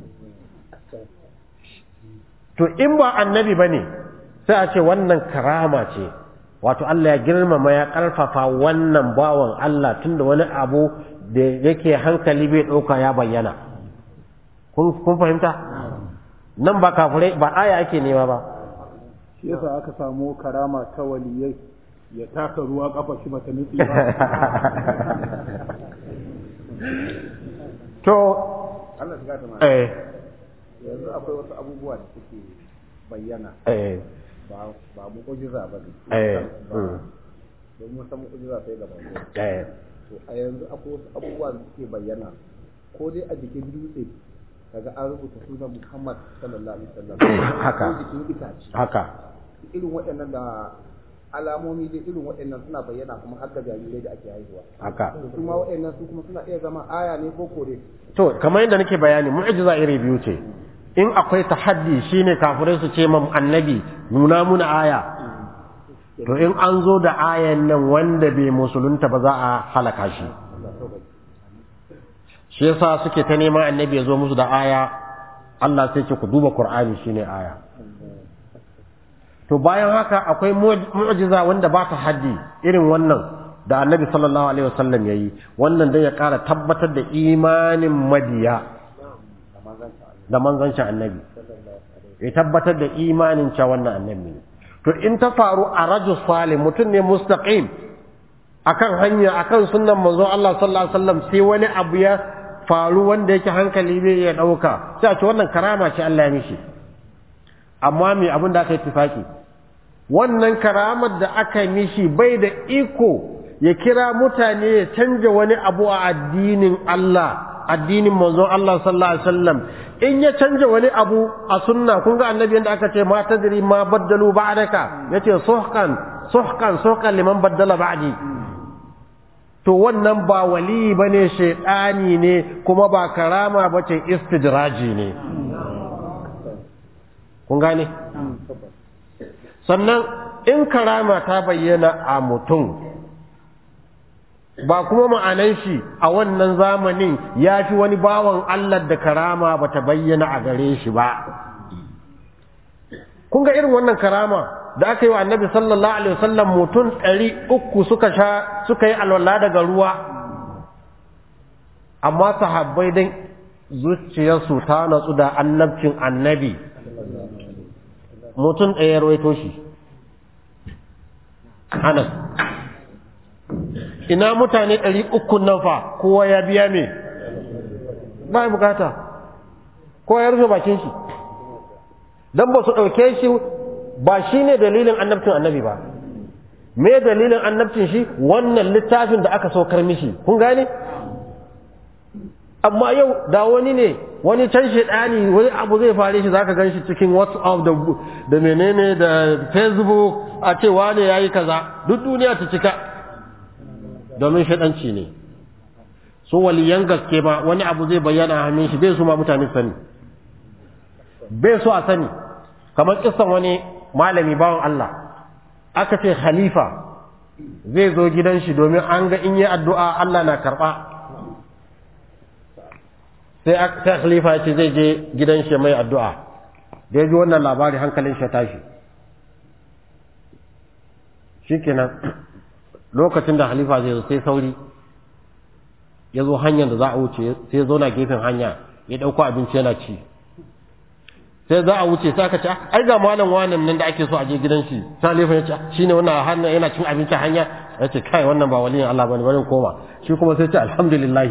Speaker 2: to in ba annabi bane sai a ce wannan karama ce wato Allah ya girmama ya ƙarfafa wannan bawan Allah tunda wani abu da yake hankali bai ɗauka ya bayyana kun fahimta nan ba kafurai ba aya ake nema ba
Speaker 1: shi yasa aka samu karama ta waliyai ya taka ruwa kafa shi bata nutsi ba
Speaker 2: to
Speaker 1: Allah ya gata
Speaker 2: eh
Speaker 1: yanzu akwai wasu abubuwa da suke bayyana
Speaker 2: eh
Speaker 1: ba ba mu'ujiza ba ne
Speaker 2: eh
Speaker 1: don mun san mu'ujiza sai da bango
Speaker 2: eh
Speaker 1: to a yanzu akwai wasu abubuwa da suke bayyana ko dai a jikin dutse kaga an rubuta sunan Muhammad sallallahu alaihi wasallam
Speaker 2: Haka.
Speaker 1: ko jikin itace
Speaker 2: haka
Speaker 1: irin waɗannan da alamomi dai irin waɗannan suna bayyana kuma har da jarirai da ake haihuwa
Speaker 2: haka
Speaker 1: to su ma waɗannan su kuma suna iya zama aya ne ko kore
Speaker 2: to kamar yadda nake bayani mu'jiza iri biyu ce in akwai tahaddi shine kafirai su ce mam annabi nuna muna aya to in an zo da ayan nan wanda bai musulunta ba za a halaka shi shi yasa suke ta neman annabi ya zo musu da aya Allah sai ce ku duba Qur'ani shine aya to bayan haka akwai mu'jiza wanda ba ta haddi irin wannan da annabi sallallahu alaihi wasallam yayi wannan dai ya ƙara tabbatar da imanin madiya da manzancin annabi ya tabbatar da imanin cewa wannan annabi ne to in ta faru a rajul salih mutum ne mustaqim akan hanya akan sunnan manzon Allah sallallahu alaihi wasallam sai wani abu ya faru wanda yake hankali bai iya dauka sai a ce wannan karama ce Allah ya mishi amma me abin da aka yi tifaki wannan karamar da aka yi mishi bai da iko ya kira mutane ya canja wani abu a addinin Allah addinin manzon Allah sallallahu alaihi wasallam in ya canja wani abu a sunna kun ga annabi yanda aka ce ma tadri ma baddalu ba'daka yace suhqan suhqan suhqan liman baddala ba'di to wannan ba wali bane shaytani ne kuma ba karama bace istidraji ne kun gane sannan in karama ta bayyana a mutum ba kuma ma'anan shi a wannan zamanin ya fi wani bawan Allah da karama ba ta bayyana a gare shi ba kun ga irin wannan karama da aka yi wa annabi sallallahu alaihi wasallam mutum ɗari uku suka sha suka yi alwala daga ruwa amma sahabbai dan zuciyarsu ta natsu da annabcin annabi mutum ɗaya rawaito shi anas ina mutane ɗari uku nan fa kowa ya biya me ba bukata kowa ya rufe bakin shi don ba su ɗauke shi ba shi ne dalilin annabcin annabi ba me dalilin annabcin shi wannan littafin da aka saukar mishi kun gane amma yau da wani ne wani can shaidani wani abu zai fare shi zaka gan shi cikin whatsapp da da menene da facebook a ce wane yayi kaza duk duniya ta cika domin shaidanci ne su waliyan gaske ba wani abu zai bayyana a hannun shi bai su ma mutane sani bai so a sani kamar kissan wani malami bawan Allah aka ce khalifa zai zo gidan shi domin an ga in yi addu'a Allah na karɓa sai sai khalifa ce zai je gidan shi mai addu'a da ya ji wannan labari hankalin shi tashi shikenan lokacin da khalifa zai zo sai sauri ya zo hanyar da za a wuce sai ya zauna gefen hanya ya ɗauko abinci yana ci sai za a wuce sai aka ce ai ga malam wannan nan da ake so a je gidan shi sai khalifa ya ce shine wannan hannun yana cin abinci hanya ya ce kai wannan ba waliyin Allah bane bari koma shi kuma sai ce alhamdulillah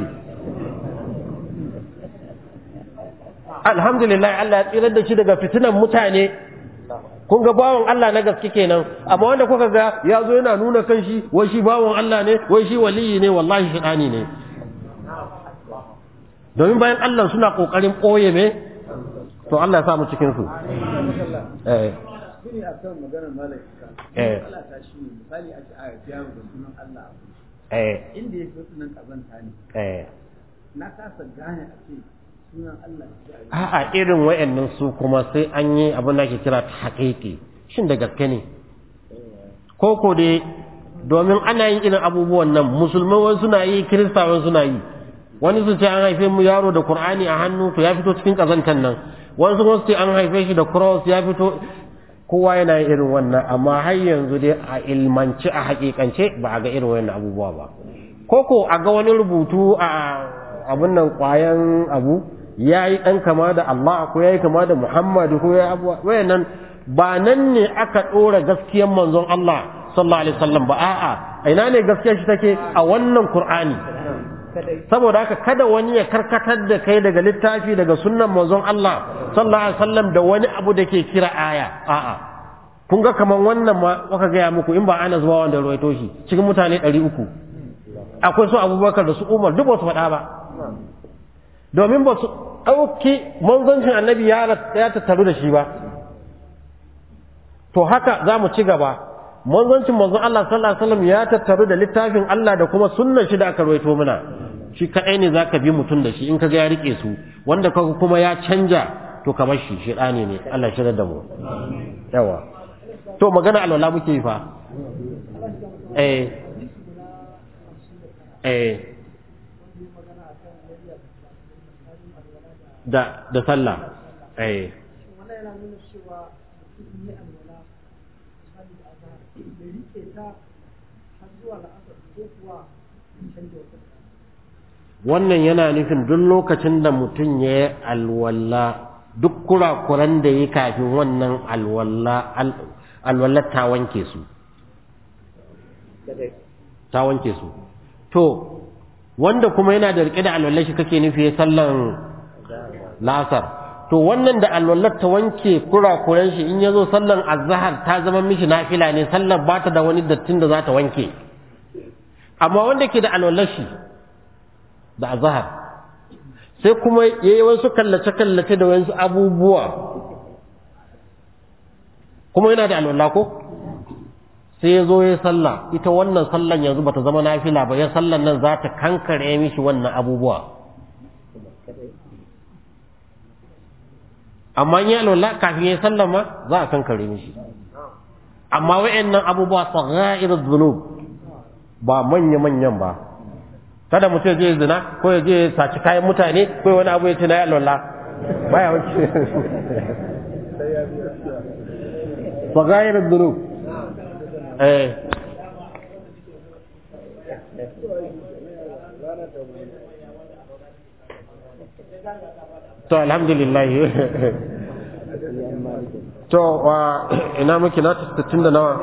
Speaker 2: alhamdulillah Allah ya tsirar da shi daga fitinan mutane kun ga bawon Allah na gaske kenan amma wanda kuka ga ya zo yana nuna kan shi wai shi bawon Allah ne wai shi waliyi ne wallahi shidani ne domin bayan Allah suna kokarin boye me to Allah ya sa mu cikin su eh
Speaker 1: Shine a kan maganar malaka.
Speaker 2: Eh.
Speaker 1: Allah ta shi ne misali a ce a yaro da sunan Allah a kusa.
Speaker 2: eh
Speaker 1: Inda ya fi sunan kazanta ne.
Speaker 2: eh
Speaker 1: Na kasa gane a ce sunan Allah ya yi.
Speaker 2: a'a irin wayannan su kuma sai an yi abin da ake kira ta haƙiƙi shin da gaske ne ko ko dai domin ana yin irin abubuwan nan musulmai wani suna yi kirista wani suna yi wani su ce an haife mu yaro da qur'ani a hannu to ya fito cikin kazantan nan wani su ce an haife shi da cross ya fito kowa yana yin irin wannan amma har yanzu dai a ilmance a haƙiƙance ba a ga irin wannan abubuwa ba ko ko a ga wani rubutu a abun nan ƙwayan abu ya yi ɗan kama da Allah ko ya yi kama da Muhammadu ko ya abuwa wayannan ba nan ne aka ɗora gaskiyar manzon Allah sallallahu alaihi wasallam ba a'a a ina ne gaskiyar shi take a wannan Qur'ani saboda haka kada wani ya karkatar da kai daga littafi daga sunnan manzon Allah sallallahu alaihi wasallam da wani abu da ke kira aya a'a kun ga kaman wannan ma aka gaya muku in ba ana zuwa wanda ruwaito shi cikin mutane 300 akwai su Abubakar da su Umar duk ba su faɗa ba domin ba su ɗauki manzancin annabi ya tattaru da shi ba to haka za mu ci gaba manzancin manzon Allah sallallahu alaihi wasallam ya tattaru da littafin Allah da kuma sunnan shi da aka rawaito mana shi kadai ne zaka bi mutum da shi in kaga ya rike su wanda kaga kuma ya canja to kamar shi shedani ne Allah ya shirar da mu yawa to magana alwala muke yi fa eh eh da da sallah eh
Speaker 3: wannan yana nuna cewa mutum yi alwala misali da azhar bai rike ta har zuwa la'asar ko kuwa canja wata
Speaker 2: wannan yana nufin duk lokacin da mutum ya yi alwala duk kurakuran da ya kafin wannan alwala alwala ta wanke su ta wanke su to wanda kuma yana da rike da alwala shi kake nufi sallan lasar to wannan da alwallar ta wanke kurakuran shi in yazo sallan azhar ta zama mishi nafila ne sallar ba ta da wani dattin da za ta wanke amma wanda ke da alwallar shi da azhar sai kuma yayi wasu kallace kallace da wasu abubuwa kuma yana da alwala ko sai ya zo ya sallah ita wannan sallan yanzu bata zama nafila ba ya sallan nan za ta kankare mishi wannan abubuwa amma in ya alwala kafin ya sallan ma za a kankare mishi amma wa'annan abubuwa sagha'irud dhunub ba manya manyan ba kada mutum ya je zina ko ya je saci kayan mutane ko wani abu ya ce na yi alwala baya wuce sagha'irud dhunub eh to alhamdulillah to wa ina muke na 60 da nawa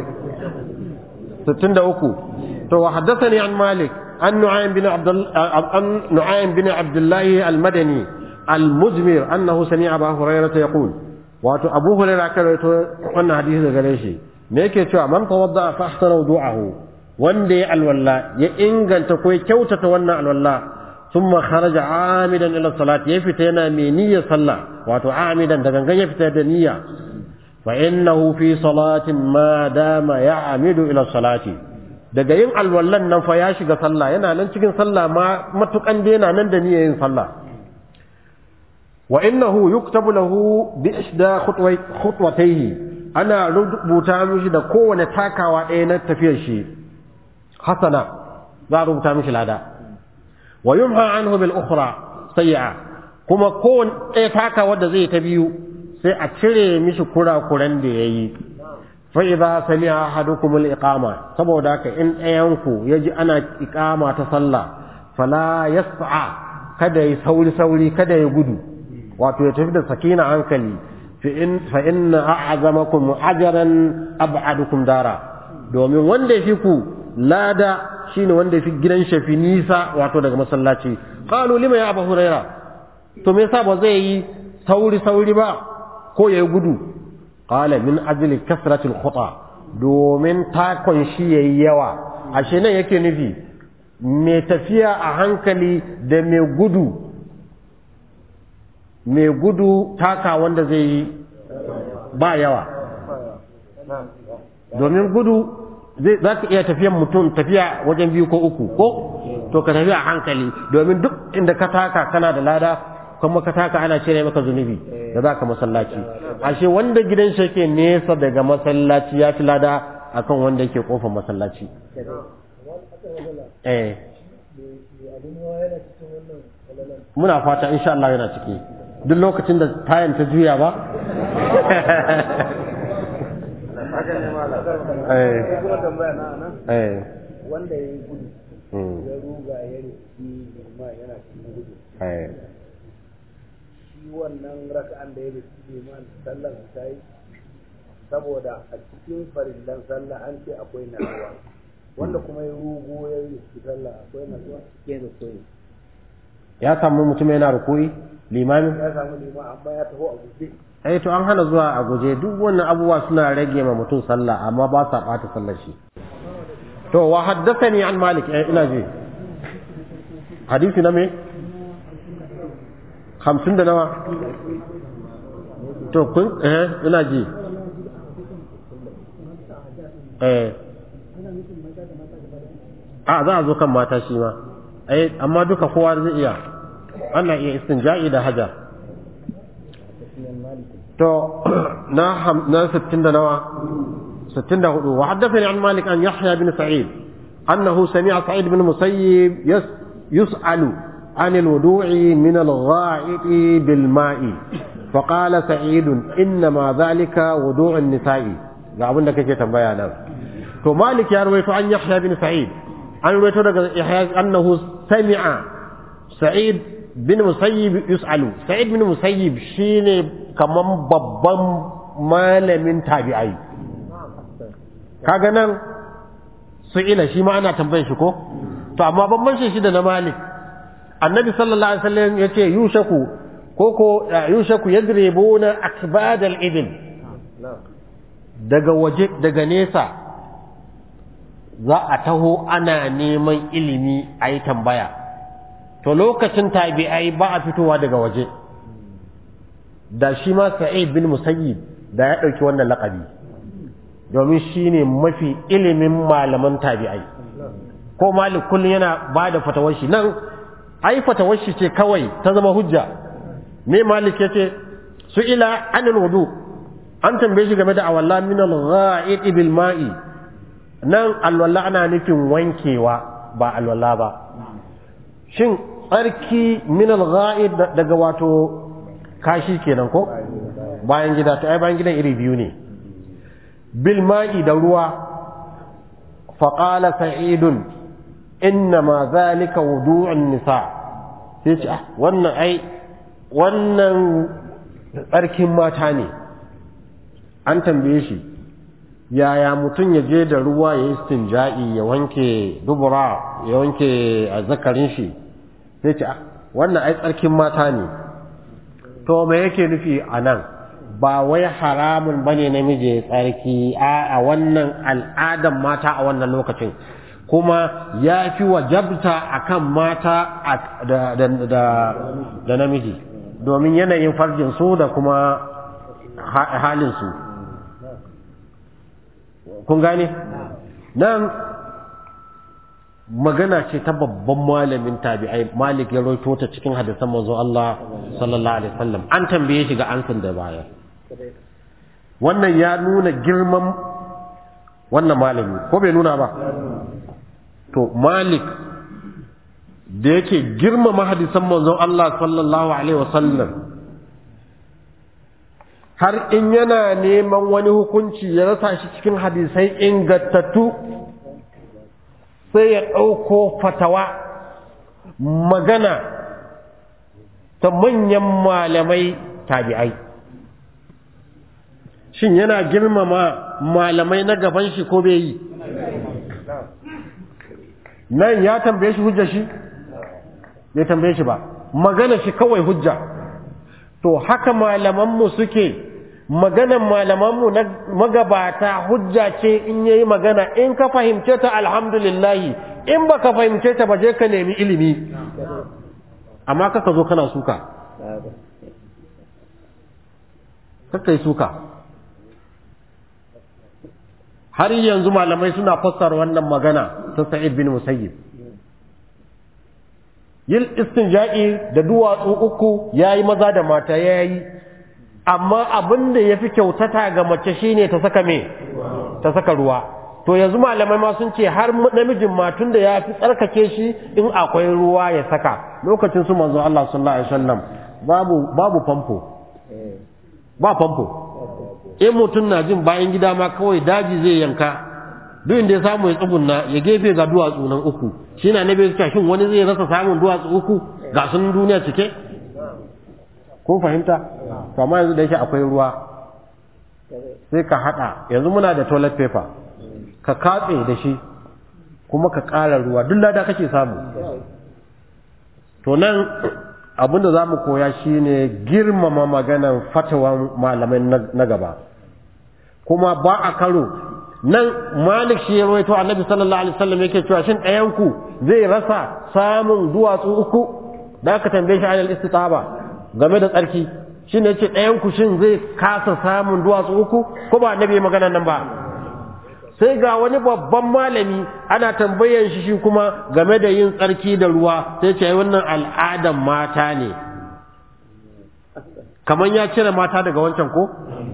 Speaker 2: 63 to wa haddathani an malik an nu'aym bin abd an nu'aym bin abdullah al-madani al-mujmir annahu sami'a abu hurairah yaqul wato abu hurairah ka rawaito wannan hadisi daga gare shi me yake cewa man tawadda fa ahsana wudu'ahu wanda ya alwalla ya inganta ko ya kyautata wannan alwalla thumma kharaja amidan ila salati ya fita yana mai niyyar sallah wato amidan da gangan ya fita da niyya fa innahu fi salatin ma dama ya'amidu ila salati daga yin alwallan nan fa ya shiga sallah yana nan cikin sallah ma matukan da yana nan da niyyar yin sallah wa innahu yuktabu lahu bi ihda khutwatayhi ana rubuta mishi da kowane takawa ɗaya na tafiyar shi hasana za a rubuta mishi lada wa yumha anhu bil ukhra sayyi'a kuma kowane ɗaya takawa da zai ta biyu sai a cire mishi kurakuran da yayi fa idza sami'a ahadukum al iqama saboda haka in ɗayan ku yaji ana iqama ta sallah fala yas'a kada yi sauri sauri kada ya gudu wato ya tafi da sakina hankali fa inna a'zamakum ajran ab'adukum dara domin wanda yafi ku lada shine wanda yafi gidan shafi nisa wato daga masallaci qalu lima ya abu huraira to me yasa ba zai yi sauri sauri ba ko yayi gudu qala min ajli kasrati al-khuta domin takon shi yayi yawa ashe nan yake nufi mai tafiya a hankali da mai gudu mai gudu taka wanda zai yi ba yawa domin gudu za ka iya tafiyan mutum tafiya wajen biyu ko uku ko to ka tafiya a hankali domin duk inda ka taka kana da lada kuma ka taka ana cire maka zunubi da za ka masallaci ashe wanda gidan shi ke nesa daga masallaci ya fi lada akan wanda yake kofar masallaci eh muna fata insha Allah yana ciki duk lokacin da tayan ta juya ba
Speaker 1: wanda ya yi gudu ya ruga ya rufi ma yana cikin gudu shi wannan raka'an da ya rufi liman sallar ta yi saboda a cikin farillan sallah an ce akwai nasuwa wanda kuma ya rugo ya rufi sallah akwai nasuwa ke da koyi
Speaker 2: ya samu mutum yana rukui limamin
Speaker 1: ya samu liman amma ya taho a guje
Speaker 2: eh to an hana zuwa a guje duk wannan abubuwa suna rage ma mutum sallah amma ba sa bata sallar shi to wa haddathani an malik eh ina ji hadisi na me 50 da nawa to kun eh ina ji eh a za a zo kan mata shi ma eh amma duka kowa zai iya ana iya istinja'i da haja to na na 60 da nawa 64 wa haddathani an malik an yahya bin sa'id annahu sami'a sa'id bin musayyib yus'alu عن الوضوء من الغائط بالماء فقال سعيد إنما ذلك وضوء النساء ga abin da kake tambaya nan to malik ya rawaito an yahya bin sa'id an rawaito daga yahya annahu sami'a sa'id bin musayyib yus'alu sa'id bin musayyib shine kaman babban malamin tabi'ai kaga nan su'ila shi ma ana tambayar shi ko to amma bambancin shi da na malik annabi sallallahu alaihi wasallam yace yushaku koko yushaku yadribuna akbad al-ibn daga waje daga nesa za a taho ana neman ilimi a yi tambaya to lokacin tabi'ai ba a fitowa daga waje da shi ma sa'id bin musayyib da ya ɗauki wannan laƙabi domin shi ne mafi ilimin malaman tabi'ai ko malik kullum yana ba da fatawar shi nan ai fatawar shi ce kawai ta zama hujja me malik ya ce su ila anil wudu an tambaye shi game da awalla min al-gha'id bil ma'i nan alwala ana nufin wankewa ba alwala ba shin tsarki min al-gha'id daga wato kashi kenan ko bayan gida to ai bayan gidan iri biyu ne bil ma'i da ruwa fa qala sa'idun innama zalika wudu'un nisa sai ce ah wannan ai wannan tsarkin mata ne an tambaye shi yaya mutum ya je da ruwa ya yi stinja'i ya wanke dubura ya wanke zakarin shi sai ce ah wannan ai tsarkin mata ne to me yake nufi a nan ba wai haramun bane namiji ya tsarki a wannan al'adan mata a wannan lokacin kuma ya fi wajabta akan mata da namiji domin yanayin farjinsu da kuma halinsu kun gane nan magana ce ta babban malamin tabi'ai malik ya roito ta cikin hadisan manzo Allah sallallahu alaihi wasallam an tambaye shi ga ansan da baya wannan ya nuna girman wannan malami ko bai nuna ba to malik da yake girmama hadisan manzon Allah sallallahu alaihi wasallam har in yana neman wani hukunci ya rasa shi cikin hadisai ingantattu sai ya ɗauko fatawa magana ta manyan malamai tabi'ai shin yana girmama malamai na gaban shi ko bai yi nan ya tambaye shi hujja shi bai tambaye shi ba magana shi kawai hujja to haka malamanmu suke maganan malamanmu na magabata hujja ce in yayi magana in ka fahimce ta alhamdulillahi in baka fahimce ta ba je ka nemi ilimi amma kaka zo kana suka kakai suka har yanzu malamai suna fassara wannan magana ta sa'id bin musayyib yin istinja'i da duwatsu uku yayi maza da mata yayi amma abin da yafi kyautata ga mace shine ta saka me ta saka ruwa to yanzu malamai ma sun ce har namijin matun da ya fi tsarkake shi in akwai ruwa ya saka lokacin su manzo Allah sallallahu alaihi wasallam babu babu famfo ba famfo in mutum na jin bayan gida ma kawai daji zai yanka duk inda ya samu ya tsugunna ya gefe ga duwatsu nan uku shi na nabi suka shin wani zai rasa samun duwatsu uku ga sun duniya cike ko fahimta to amma yanzu da yake akwai ruwa sai ka hada yanzu muna da toilet paper ka katse da shi kuma ka ƙara ruwa duk lada kake samu to nan abinda za mu koya shine girmama maganan fatawan malamai na gaba kuma ba a karo nan malik shi ya rawaito annabi sallallahu alaihi wasallam yake cewa shin ɗayan ku zai rasa samun duwatsu uku da aka tambaye shi alal istitaba game da tsarki shine yace ɗayan ku shin zai kasa samun duwatsu uku ko ba annabi magana nan ba sai ga wani babban malami ana tambayan shi shi kuma game da yin tsarki da ruwa sai ce wannan al'adan mata ne kamar ya cire mata daga wancan ko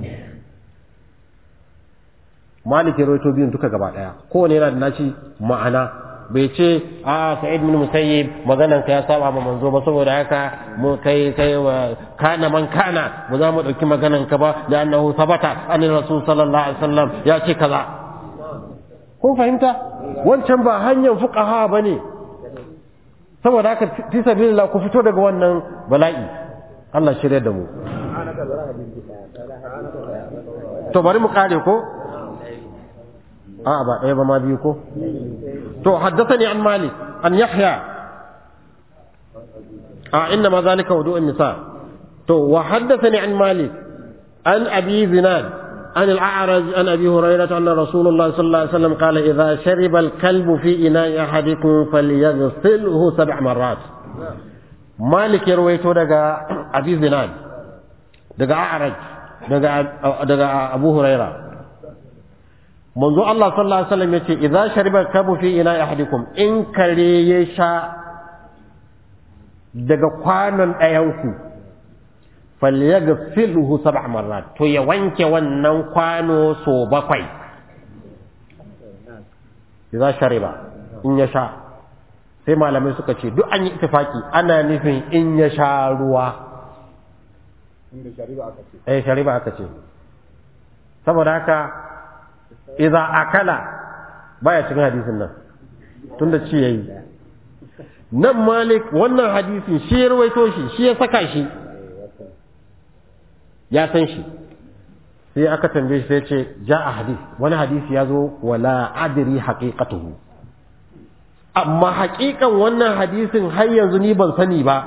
Speaker 2: maliki roito biyun duka gaba daya kowane yana da naci ma'ana bai ce a sa'id bin musayyib maganan ka ya saba ma manzo ba saboda haka mu kai kai wa kana man kana ba za mu dauki maganan ka ba da annahu sabata an rasul sallallahu alaihi wasallam ya ce kaza kun fahimta wancan ba hanyar fuqaha bane saboda haka fi sabilillah ku fito daga wannan bala'i Allah shirye da mu to bari mu kare ko a'a ba ɗaya ba ma biyu ko to haddathani an malik an yahya a inna ma zalika wudu'un nisa to wa haddathani an malik an abi zinad عن الأعرج عن أبي هريرة أن رسول الله صلى الله عليه وسلم قال إذا شرب الكلب في إناء أحدكم فليغسله سبع مرات مالك يرويته دقا أبي زناد دقا أعرج دقا, دقا أبو هريرة منذ الله صلى الله عليه وسلم يقول إذا شرب الكلب في إناء أحدكم إن كريشا دقا قانا أيوكو falyaghsilhu sab'a marrat to ya wanke wannan kwano so bakwai idza shariba in ya sha sai malamai suka ce duk an yi ittifaki ana nufin in ya sha ruwa
Speaker 1: inda shari'a aka ce
Speaker 2: eh shariba aka ce saboda haka idza akala baya cikin hadisin nan tunda ci yayi nan malik wannan hadisin shi ya rawaito shi shi ya saka shi ya san shi sai aka tambaye shi sai ce ja a hadis wani hadisi ya zo wala adri haqiqatuhu amma haƙiƙan wannan hadisin har yanzu ni ban sani ba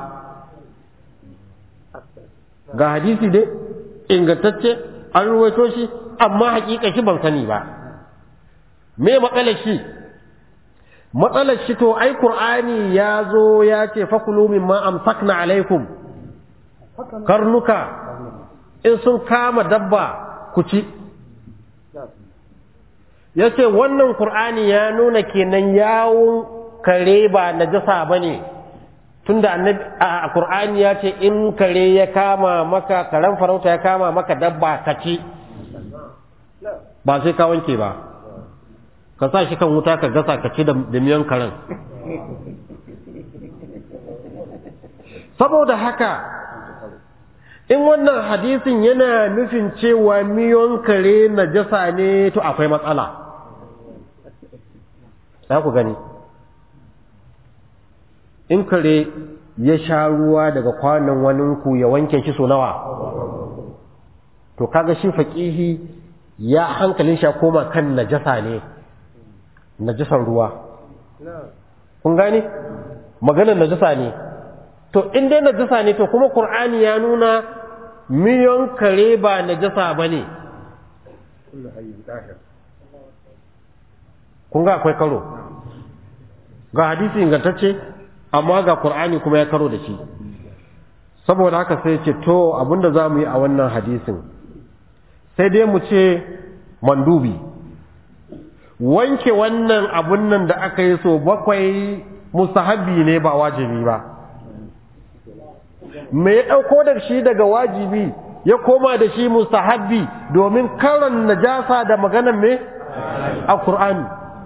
Speaker 2: ga hadisi dai ingantacce an ruwaito shi amma haƙiƙa shi ban sani ba me matsalar shi matsalar shi to ai qur'ani ya zo ya ce fakulu mimma amsakna alaikum karnuka in sun kama dabba ku ci ya ce wannan qur'ani ya nuna kenan yawun kare ba najasa ba ne tunda annabi a qur'ani ya ce in kare ya kama maka karen farauta ya kama maka dabba ka ci ba sai ka wanke ba ka sa shi kan wuta ka gasa ka ci da miyan karen saboda haka in wannan hadisin yana nufin cewa miyon kare najasa ne to akwai matsala za ku gani in kare ya sha ruwa daga kwanan waninku ya wanke shi so nawa to kaga shi faƙihi ya hankalin sha koma kan najasa ne najasan ruwa kun gani maganar najasa ne to in dai najasa ne to kuma qur'ani ya nuna miyon kare ba najasa bane kun ga akwai karo ga hadisi ingantacce amma ga qur'ani kuma ya karo da shi saboda haka sai ce to abinda za mu yi a wannan hadisin sai dai mu ce mandubi wanke wannan abun nan da aka yi so bakwai mustahabi ne ba wajibi ba me ya ɗauko da shi daga wajibi ya koma da shi mustahabi domin karon najasa da maganan me a Qur'ani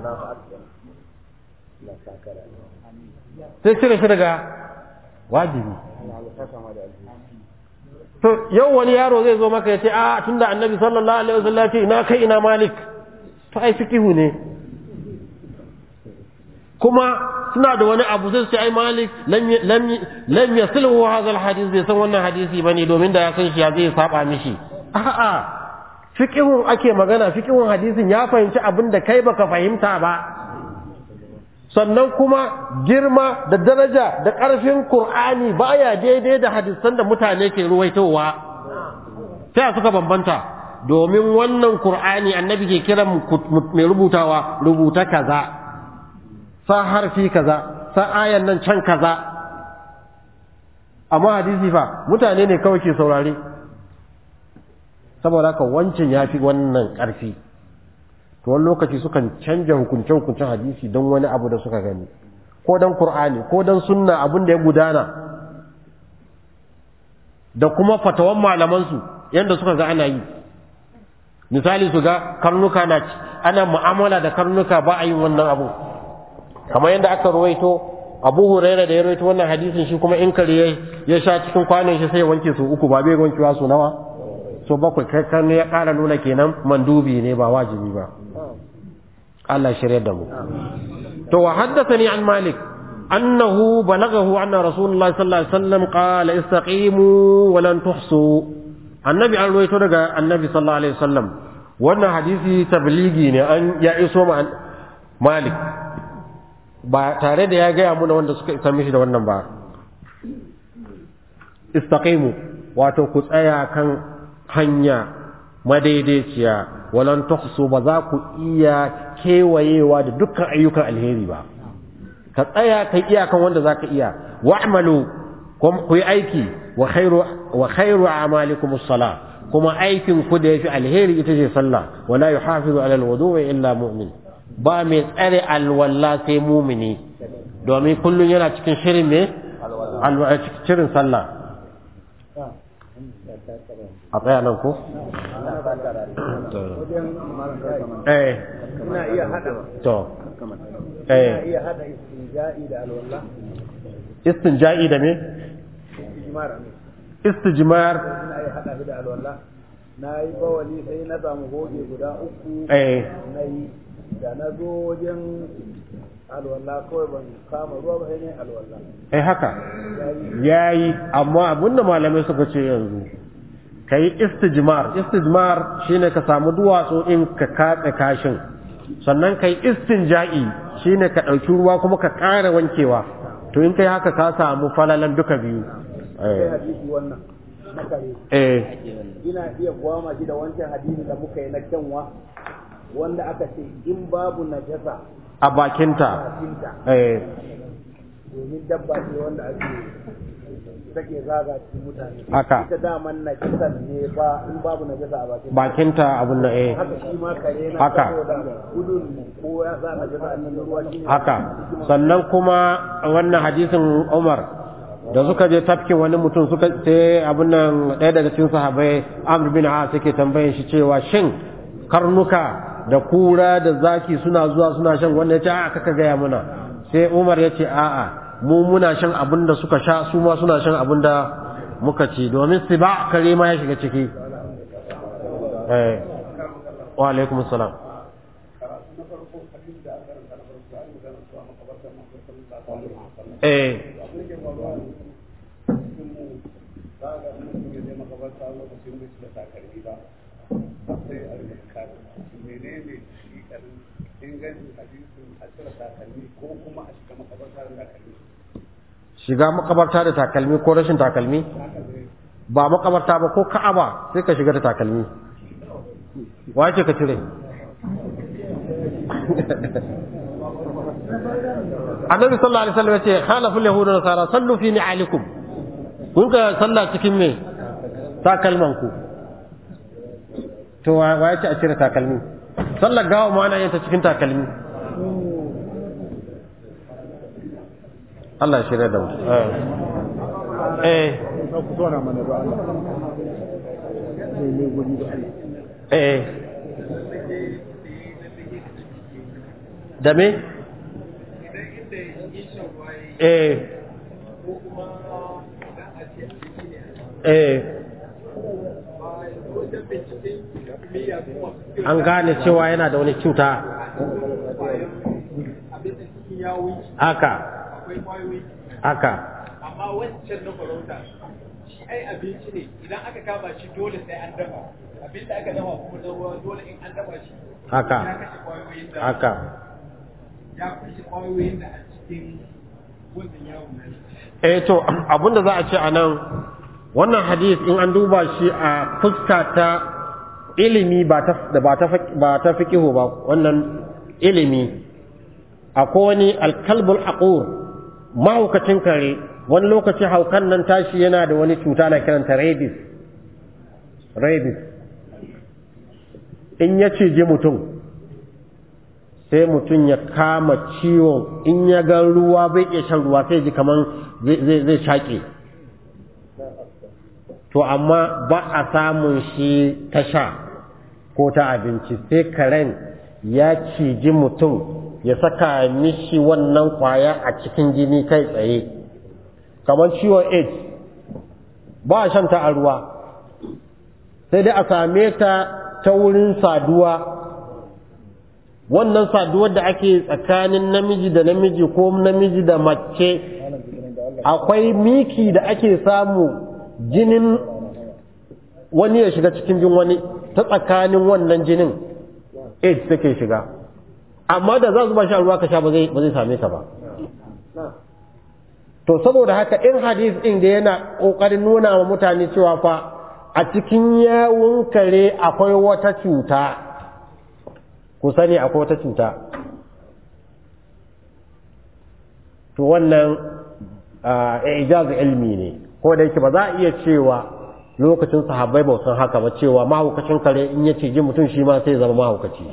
Speaker 2: sai cire shi daga wajibi to yau wani yaro zai zo maka ya ce a tunda annabi sallallahu alaihi wasallam ya ce ina kai ina malik to ai fikihu ne kuma suna da wani abu sai su ai malik lam yasilhu hadha alhadith bai san wannan hadisi bane domin da ya san shi ya zai saba mishi a'a fiqhun ake magana fiqhun hadisin ya fahimci abin da kai baka fahimta ba sannan kuma girma da daraja da ƙarfin Qur'ani baya daidai da hadisan da mutane ke ruwaitowa sai suka bambanta domin wannan Qur'ani annabi ke kiran mai rubutawa rubuta kaza sa harfi kaza sa ayan nan can kaza amma hadisi fa mutane ne kawai ke saurare saboda haka wancan ya fi wannan ƙarfi to wani lokaci sukan canja hukunce-hukuncen hadisi don wani abu da suka gani ko don Kur'ani ko don sunna abin da ya gudana da kuma fatawan malamansu yadda suka ga ana yi misali su ga karnuka na ana mu'amala da karnuka ba a yin wannan abu kamar yadda aka ruwaito abu huraira da ya ruwaito wannan hadisin shi kuma in kare ya sha cikin kwanan shi sai ya wanke su uku ba bai wankewa su nawa so bakwai kan ya ƙara nuna kenan mandubi ne ba wajibi ba Allah shirya da mu to wa haddathani an malik annahu balaghahu anna rasulullahi sallallahu alaihi wasallam qala istaqimu wa lan tuhsu annabi an ruwaito daga annabi sallallahu alaihi wasallam wannan hadisi tabligi ne an ya iso ma malik ba tare da ya gaya muna wanda suka isa mishi da wannan ba istaqimu wato ku tsaya kan hanya madaidaiciya walan tuhsu ba za ku iya kewayewa da dukkan ayyukan alheri ba ka tsaya kai iyakan wanda za ka iya wa'malu ku yi aiki wa khairu wa khairu a'malikum as-salah kuma aikin ku da yafi alheri ita ce sallah wala yuhafizu ala al-wudu'i illa mu'min ba mai tsare alwala sai mumini domin kullun yana cikin shirin ne shirin sallah a tsaya nan ko? eh
Speaker 1: ina iya hada
Speaker 2: to
Speaker 1: ina
Speaker 2: eh
Speaker 1: iya hada istinja'i da alwala
Speaker 2: istinja'i da me
Speaker 1: ijmar ne
Speaker 2: istijmar
Speaker 1: ina iya hada shi da alwala na yi bawali sai na samu goge guda uku
Speaker 2: eh
Speaker 1: na yi da na zo wajen alwala kawai ban kama ruwa ba sai ne alwala
Speaker 2: eh haka yayi amma abinda malamai suka ce yanzu kai istijmar istijmar shine ka samu duwatsu in ka katse kashin sannan kai istinja'i shine ka ɗauki ruwa kuma ka ƙara wankewa to in kai haka ka samu falalan duka biyu
Speaker 1: sai hadisi wannan na kare
Speaker 2: eh
Speaker 1: ina iya gwama shi da wancan hadisi da muka yi na kyanwa wanda aka ce in babu najasa
Speaker 2: a bakinta
Speaker 1: bakinta
Speaker 2: eh
Speaker 1: domin dabba ce wanda ake take zaga cikin mutane
Speaker 2: Haka.
Speaker 1: ita daman najasa ne ba in babu najasa a bakin
Speaker 2: bakinta abun nan eh
Speaker 1: haka shi ma kare na
Speaker 2: Haka.
Speaker 1: saboda gudun ko ya sa najasa a nan ruwa shi ne
Speaker 2: haka sannan kuma wannan hadisin Umar da suka je tafkin wani mutum suka sai abin nan ɗaya daga cikin sahabbai Amr bin As yake tambayin shi cewa shin karnuka da kura da zaki suna zuwa suna shan wannan yace a'a kaka gaya muna sai Umar yace a'a mu muna shan abin da suka sha su ma suna shan abin da muka ci domin siba kare ma ya shiga ciki eh wa alaikum salam eh shiga makabarta da takalmi ko rashin takalmi ba makabarta ba ko ka'aba sai ka shiga da takalmi wace ka cire annabi sallallahu alaihi wasallam yace khalaful yahudu wa nasara sallu fi ni'alikum kun ka salla cikin me takalman ku to wa wa yace a cire takalmi sallar gawa ma ana yin ta cikin takalmi Allah ya shirya da mu eh eh
Speaker 1: ku tona mana da Allah ne ne guri da Allah
Speaker 2: eh da me eh eh an gane cewa yana da wani cuta haka haka
Speaker 4: amma wancan na farauta shi ai abinci ne idan aka kama shi dole sai an dafa abinda aka dafa kuma na ruwa dole in an dafa shi
Speaker 2: haka
Speaker 4: ya kashe kwayoyin da
Speaker 2: haka
Speaker 4: ya kashe kwayoyin da a cikin wannan yawon nan
Speaker 2: eh to abinda za a ce a nan wannan hadis in an duba shi a fuska ta ilimi ba ta da ba ta fik- ba ta fiqihu ba wannan ilimi akwai wani alkalbul aqur mahaukacin kare wani lokaci haukan nan tashi yana da wani cuta na kiranta rabies rabies in ya cije mutum sai mutum ya kama ciwon in ya ga ruwa bai iya shan ruwa sai ji kaman zai zai- zai shaƙe to amma ba a samun shi ta sha ko ta abinci sai karen ya ciji mutum ya saka mishi wannan kwaya a cikin jini kai tsaye kamar ciwon aids ba a shanta a ruwa sai dai a same ta ta wurin saduwa wannan saduwar da ake tsakanin namiji da namiji ko namiji da mace akwai miki da ake samu jinin wani ya shiga cikin jin wani ta tsakanin wannan jinin aids take shiga amma da za su ba sha ruwa ka sha ba zai ba zai same ka ba to saboda haka in hadis din da yana kokarin nuna wa mutane cewa fa a cikin yawun kare akwai wata cuta ku sani akwai wata cuta to wannan ah, ijaz ilmi ne ko da yake ba za a iya cewa lokacin sahabbai ba san haka ba cewa mahaukacin kare in ya ce ji mutum shi ma sai ya zama mahaukaci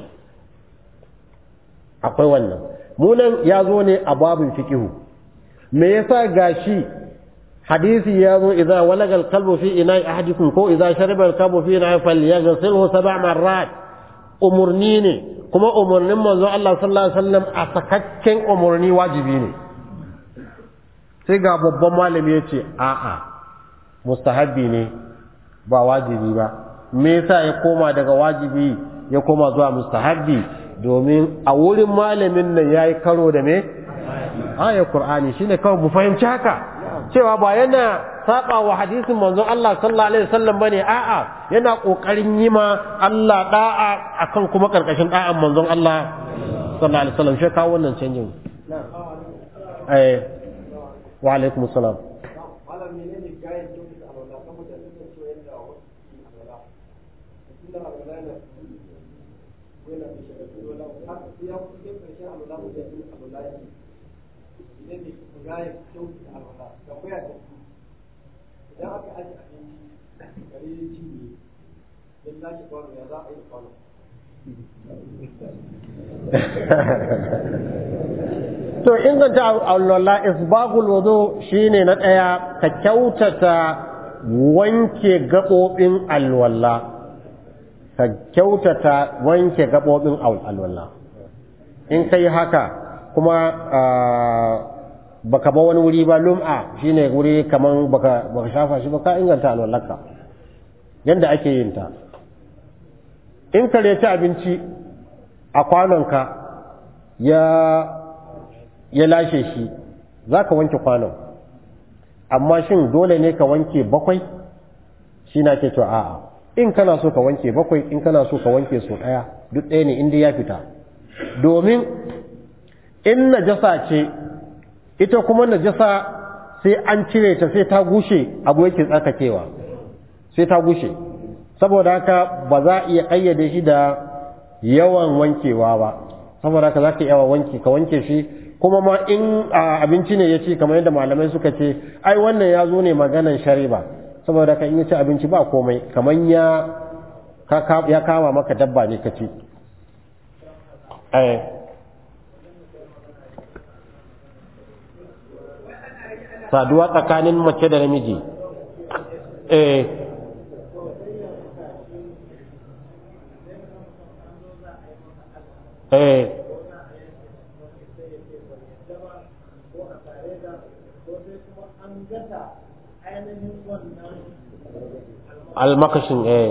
Speaker 2: akwai wannan munan ya zo ne a babin fiqihu me yasa gashi hadisi ya zo idza walaga alqalbu fi ina'i ahadikum ko idza shariba alqalbu fi ina'i falyaghsilhu sab'a marrat umurni ne kuma umurnin manzo Allah sallallahu alaihi wasallam a sakakken umurni wajibi ne sai ga babban malami ya ce a'a mustahabbi ne ba wajibi ba me yasa ya koma daga wajibi ya koma zuwa mustahabbi domin a wurin malamin nan ya yi karo da me ayar Kur'ani shi ne kawai mu fahimci haka cewa ba yana saba wa hadisin manzon Allah sallallahu alaihi wasallam bane a'a yana kokarin yi ma Allah da'a akan kuma karkashin da'an manzon Allah sallallahu alaihi wasallam shi kawo wannan canjin eh wa alaikum assalam
Speaker 5: malam menene gayan kyautata alwala saboda nuna cewa yadda wasu ke alwala tunda alwala yana yana da shiga alwala har sai ya kusa karshen alwala mu da yin alwala ya idan ne gayan kyautata alwala da koya da su idan aka aje abinci gare ya cinye ya lashe kwano ya za a yi kwano
Speaker 2: to inganta alwala isbagul wudu shine na daya ka kyautata wanke gabobin alwala ka kyautata wanke gabobin alwala in kai haka kuma baka ba wani wuri ba lum'a shine wuri kaman baka baka shafa shi ba ka inganta alwalarka yanda ake yin ta in ka ci abinci a kwanonka ya ya lashe shi za ka wanke kwanon amma shin dole ne ka wanke bakwai shi na ke cewa a'a in kana so ka wanke bakwai in kana so ka wanke so ɗaya duk ɗaya ne inda ya fita domin in najasa ce ita kuma najasa sai an cire ta sai ta gushe abu yake tsarkakewa sai ta gushe saboda haka ba za a iya ƙayyade shi da yawan wankewa ba saboda haka za ka yawa wanki ka wanke shi kuma ma in abinci ne ya ci kamar yadda malamai suka ce ai wannan ya zo ne maganan shariba saboda haka in ya ci abinci ba komai kamar ya ya kama maka dabba ne ka ci saduwa tsakanin mace da namiji eh eh almakashin eh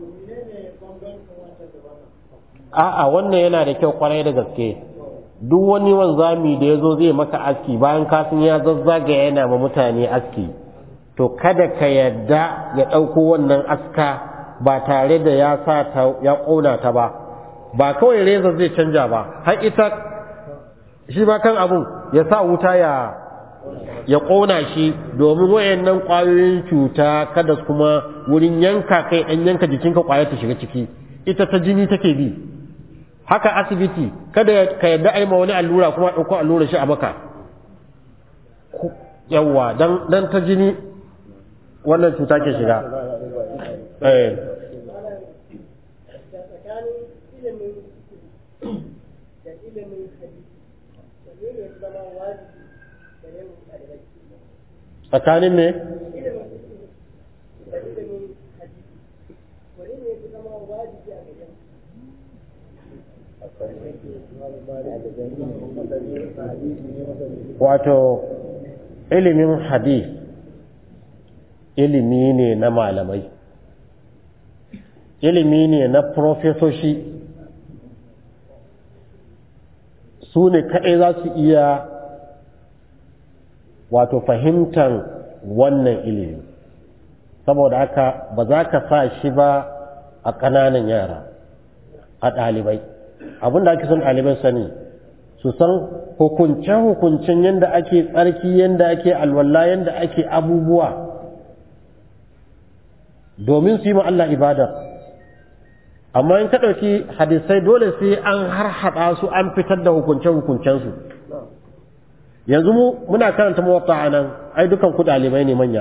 Speaker 2: a'a wannan yana da kyau kwarai da gaske duk wani wanzami da ya zo zai maka aski bayan kasan ya zazzaga yana ma mutane aski to kada ka yadda ya ɗauko wannan aska ba tare da ya sa ta ya ƙona ta ba ba kawai reza zai canja ba har ita shi ba kan abun ya sa wuta ya ya ƙona shi domin wayannan ƙwayoyin cuta kada kuma wurin yanka kai ɗan yanka jikinka ƙwayar ta shiga ciki ita ta jini take bi haka asibiti kada ka yadda aima wani allura kuma ɗauko allura shi a maka yawwa dan ta jini wannan cuta ke shiga eh tsakanin ne wato ilimin hadith ilimi ne na malamai ilimi ne na profesoshi su ne kaɗai za su iya wato fahimtar wannan ilimi saboda haka ba za ka sa shi ba a ƙananan yara a ɗalibai abinda ake son ɗalibai sani su san hukunce-hukuncen yadda ake tsarki yadda ake alwala yadda ake abubuwa domin su yi ma Allah ibada amma in ka ɗauki hadisai dole sai an harhaɗa su an fitar da hukunce-hukuncensu yanzu mu muna karanta mawaƙa a nan ai dukan ku ɗalibai ne manya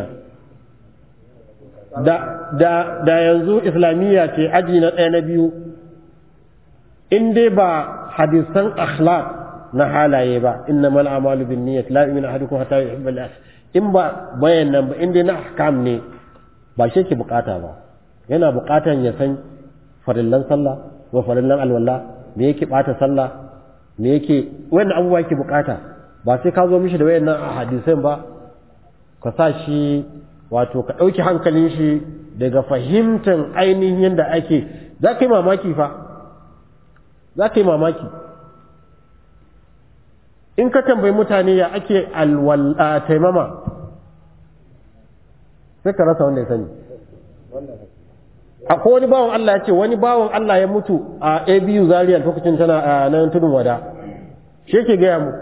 Speaker 2: da, da, da yanzu islamiyya ce aji na ɗaya na biyu in dai ba hadisan akhlaq na halaye ba inna mal amalu bin niyyat la yu'minu ahadukum hatta yuhibba li in ba bayan nan ba in dai na ahkam ne ba shi ke bukata ba yana bukatan ya san farillan sallah wa farillan alwala me yake bata sallah me yake wannan abubuwa yake bukata ba sai ka zo mishi da wayannan hadisan ba ka sa shi wato ka ɗauki hankalin shi daga fahimtar ainihin yadda ake za ka yi mamaki fa za ka yi mamaki in ka tambayi mutane ya ake alwala taimama sai ka rasa wanda ya sani akwai wani bawan Allah ya ce wani bawan Allah ya mutu a abu zaria lokacin tana a nan tudun wada shi yake gaya mu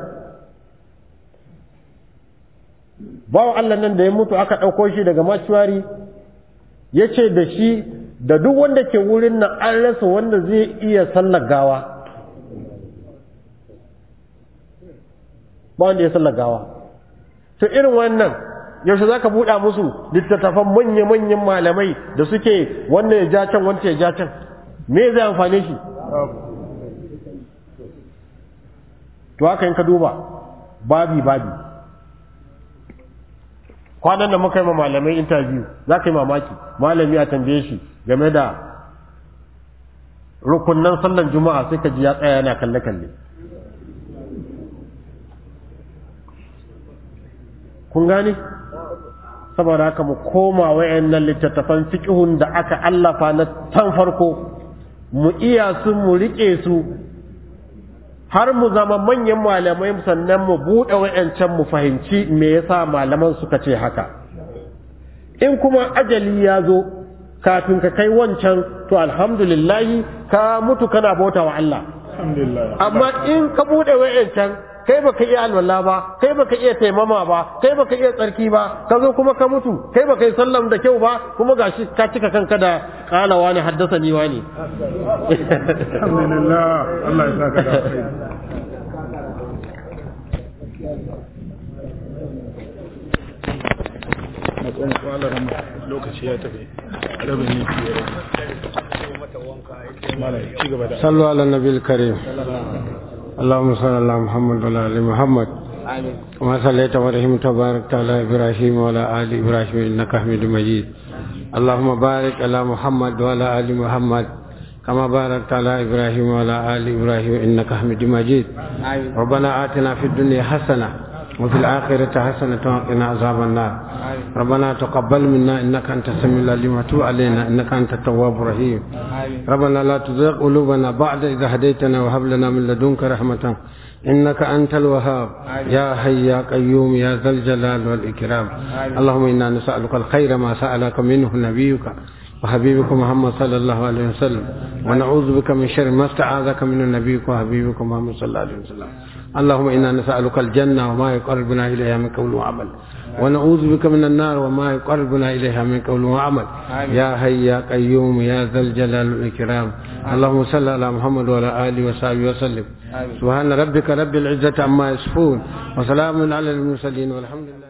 Speaker 2: bawan Allah nan da ya mutu aka ɗauko shi daga maciwari ya ce da shi da duk wanda ke wurin nan an rasa wanda zai iya sallar gawa ba wanda ya sallar gawa to irin wannan yaushe za ka buɗa musu littattafan manya-manyan malamai da suke wannan ya ja can wanda ya ja can me zai amfane shi to haka yin ka duba babi babi kwanan da muka yi ma malamai interview za ka yi mamaki malami a tambaye shi game da rukunnan sallan juma'a sai ka ji ya tsaya yana kalle-kalle kun gane saboda haka mu koma wayannan littattafan fiqhun da aka allafa na tan farko mu iya su mu rike su har mu zama manyan malamai sannan mu buɗe wayancan mu fahimci me yasa malaman suka ce haka in kuma ajali ya zo kafin ka kai wancan to alhamdulillah ka mutu kana bauta wa Allah amma in ka buɗe wayancan kai baka iya alwala ba kai baka iya taimama ba kai baka iya tsarki ba ka zo kuma ka mutu kai baka yi sallam da kyau ba kuma gashi ka cika kanka da kala wani haddasa ni wani
Speaker 6: alhamdulillah Allah ya saka da kai matsayin kwalar lokaci ya tafi rabin minti ya rage malam ci gaba da
Speaker 2: sallu ala nabiyil karim اللهم صل على محمد وعلى ال محمد كما صليت ورحمت وباركت على ابراهيم وعلى ال ابراهيم انك حميد مجيد اللهم بارك على محمد وعلى ال محمد كما باركت على ابراهيم وعلى ال ابراهيم انك حميد مجيد ربنا اتنا في الدنيا حسنه وفي الآخرة حسنة وقنا عذاب النار ربنا تقبل منا إنك أنت السميع العليم وتب علينا إنك أنت التواب الرحيم ربنا لا تزغ قلوبنا بعد إذا هديتنا وهب لنا من لدنك رحمة إنك أنت الوهاب يا حي يا قيوم يا ذا الجلال والإكرام اللهم إنا نسألك الخير ما سألك منه نبيك وحبيبك محمد صلى الله عليه وسلم ونعوذ بك من شر ما استعاذك من نبيك وحبيبك محمد صلى الله عليه وسلم اللهم إنا نسألك الجنة وما يقربنا إليها من قول وعمل ونعوذ بك من النار وما يقربنا إليها من قول وعمل يا حي يا قيوم يا ذا الجلال والإكرام اللهم صل على محمد وعلى آله وصحبه وسلم سبحان ربك رب العزة عما يصفون وسلام على المرسلين والحمد لله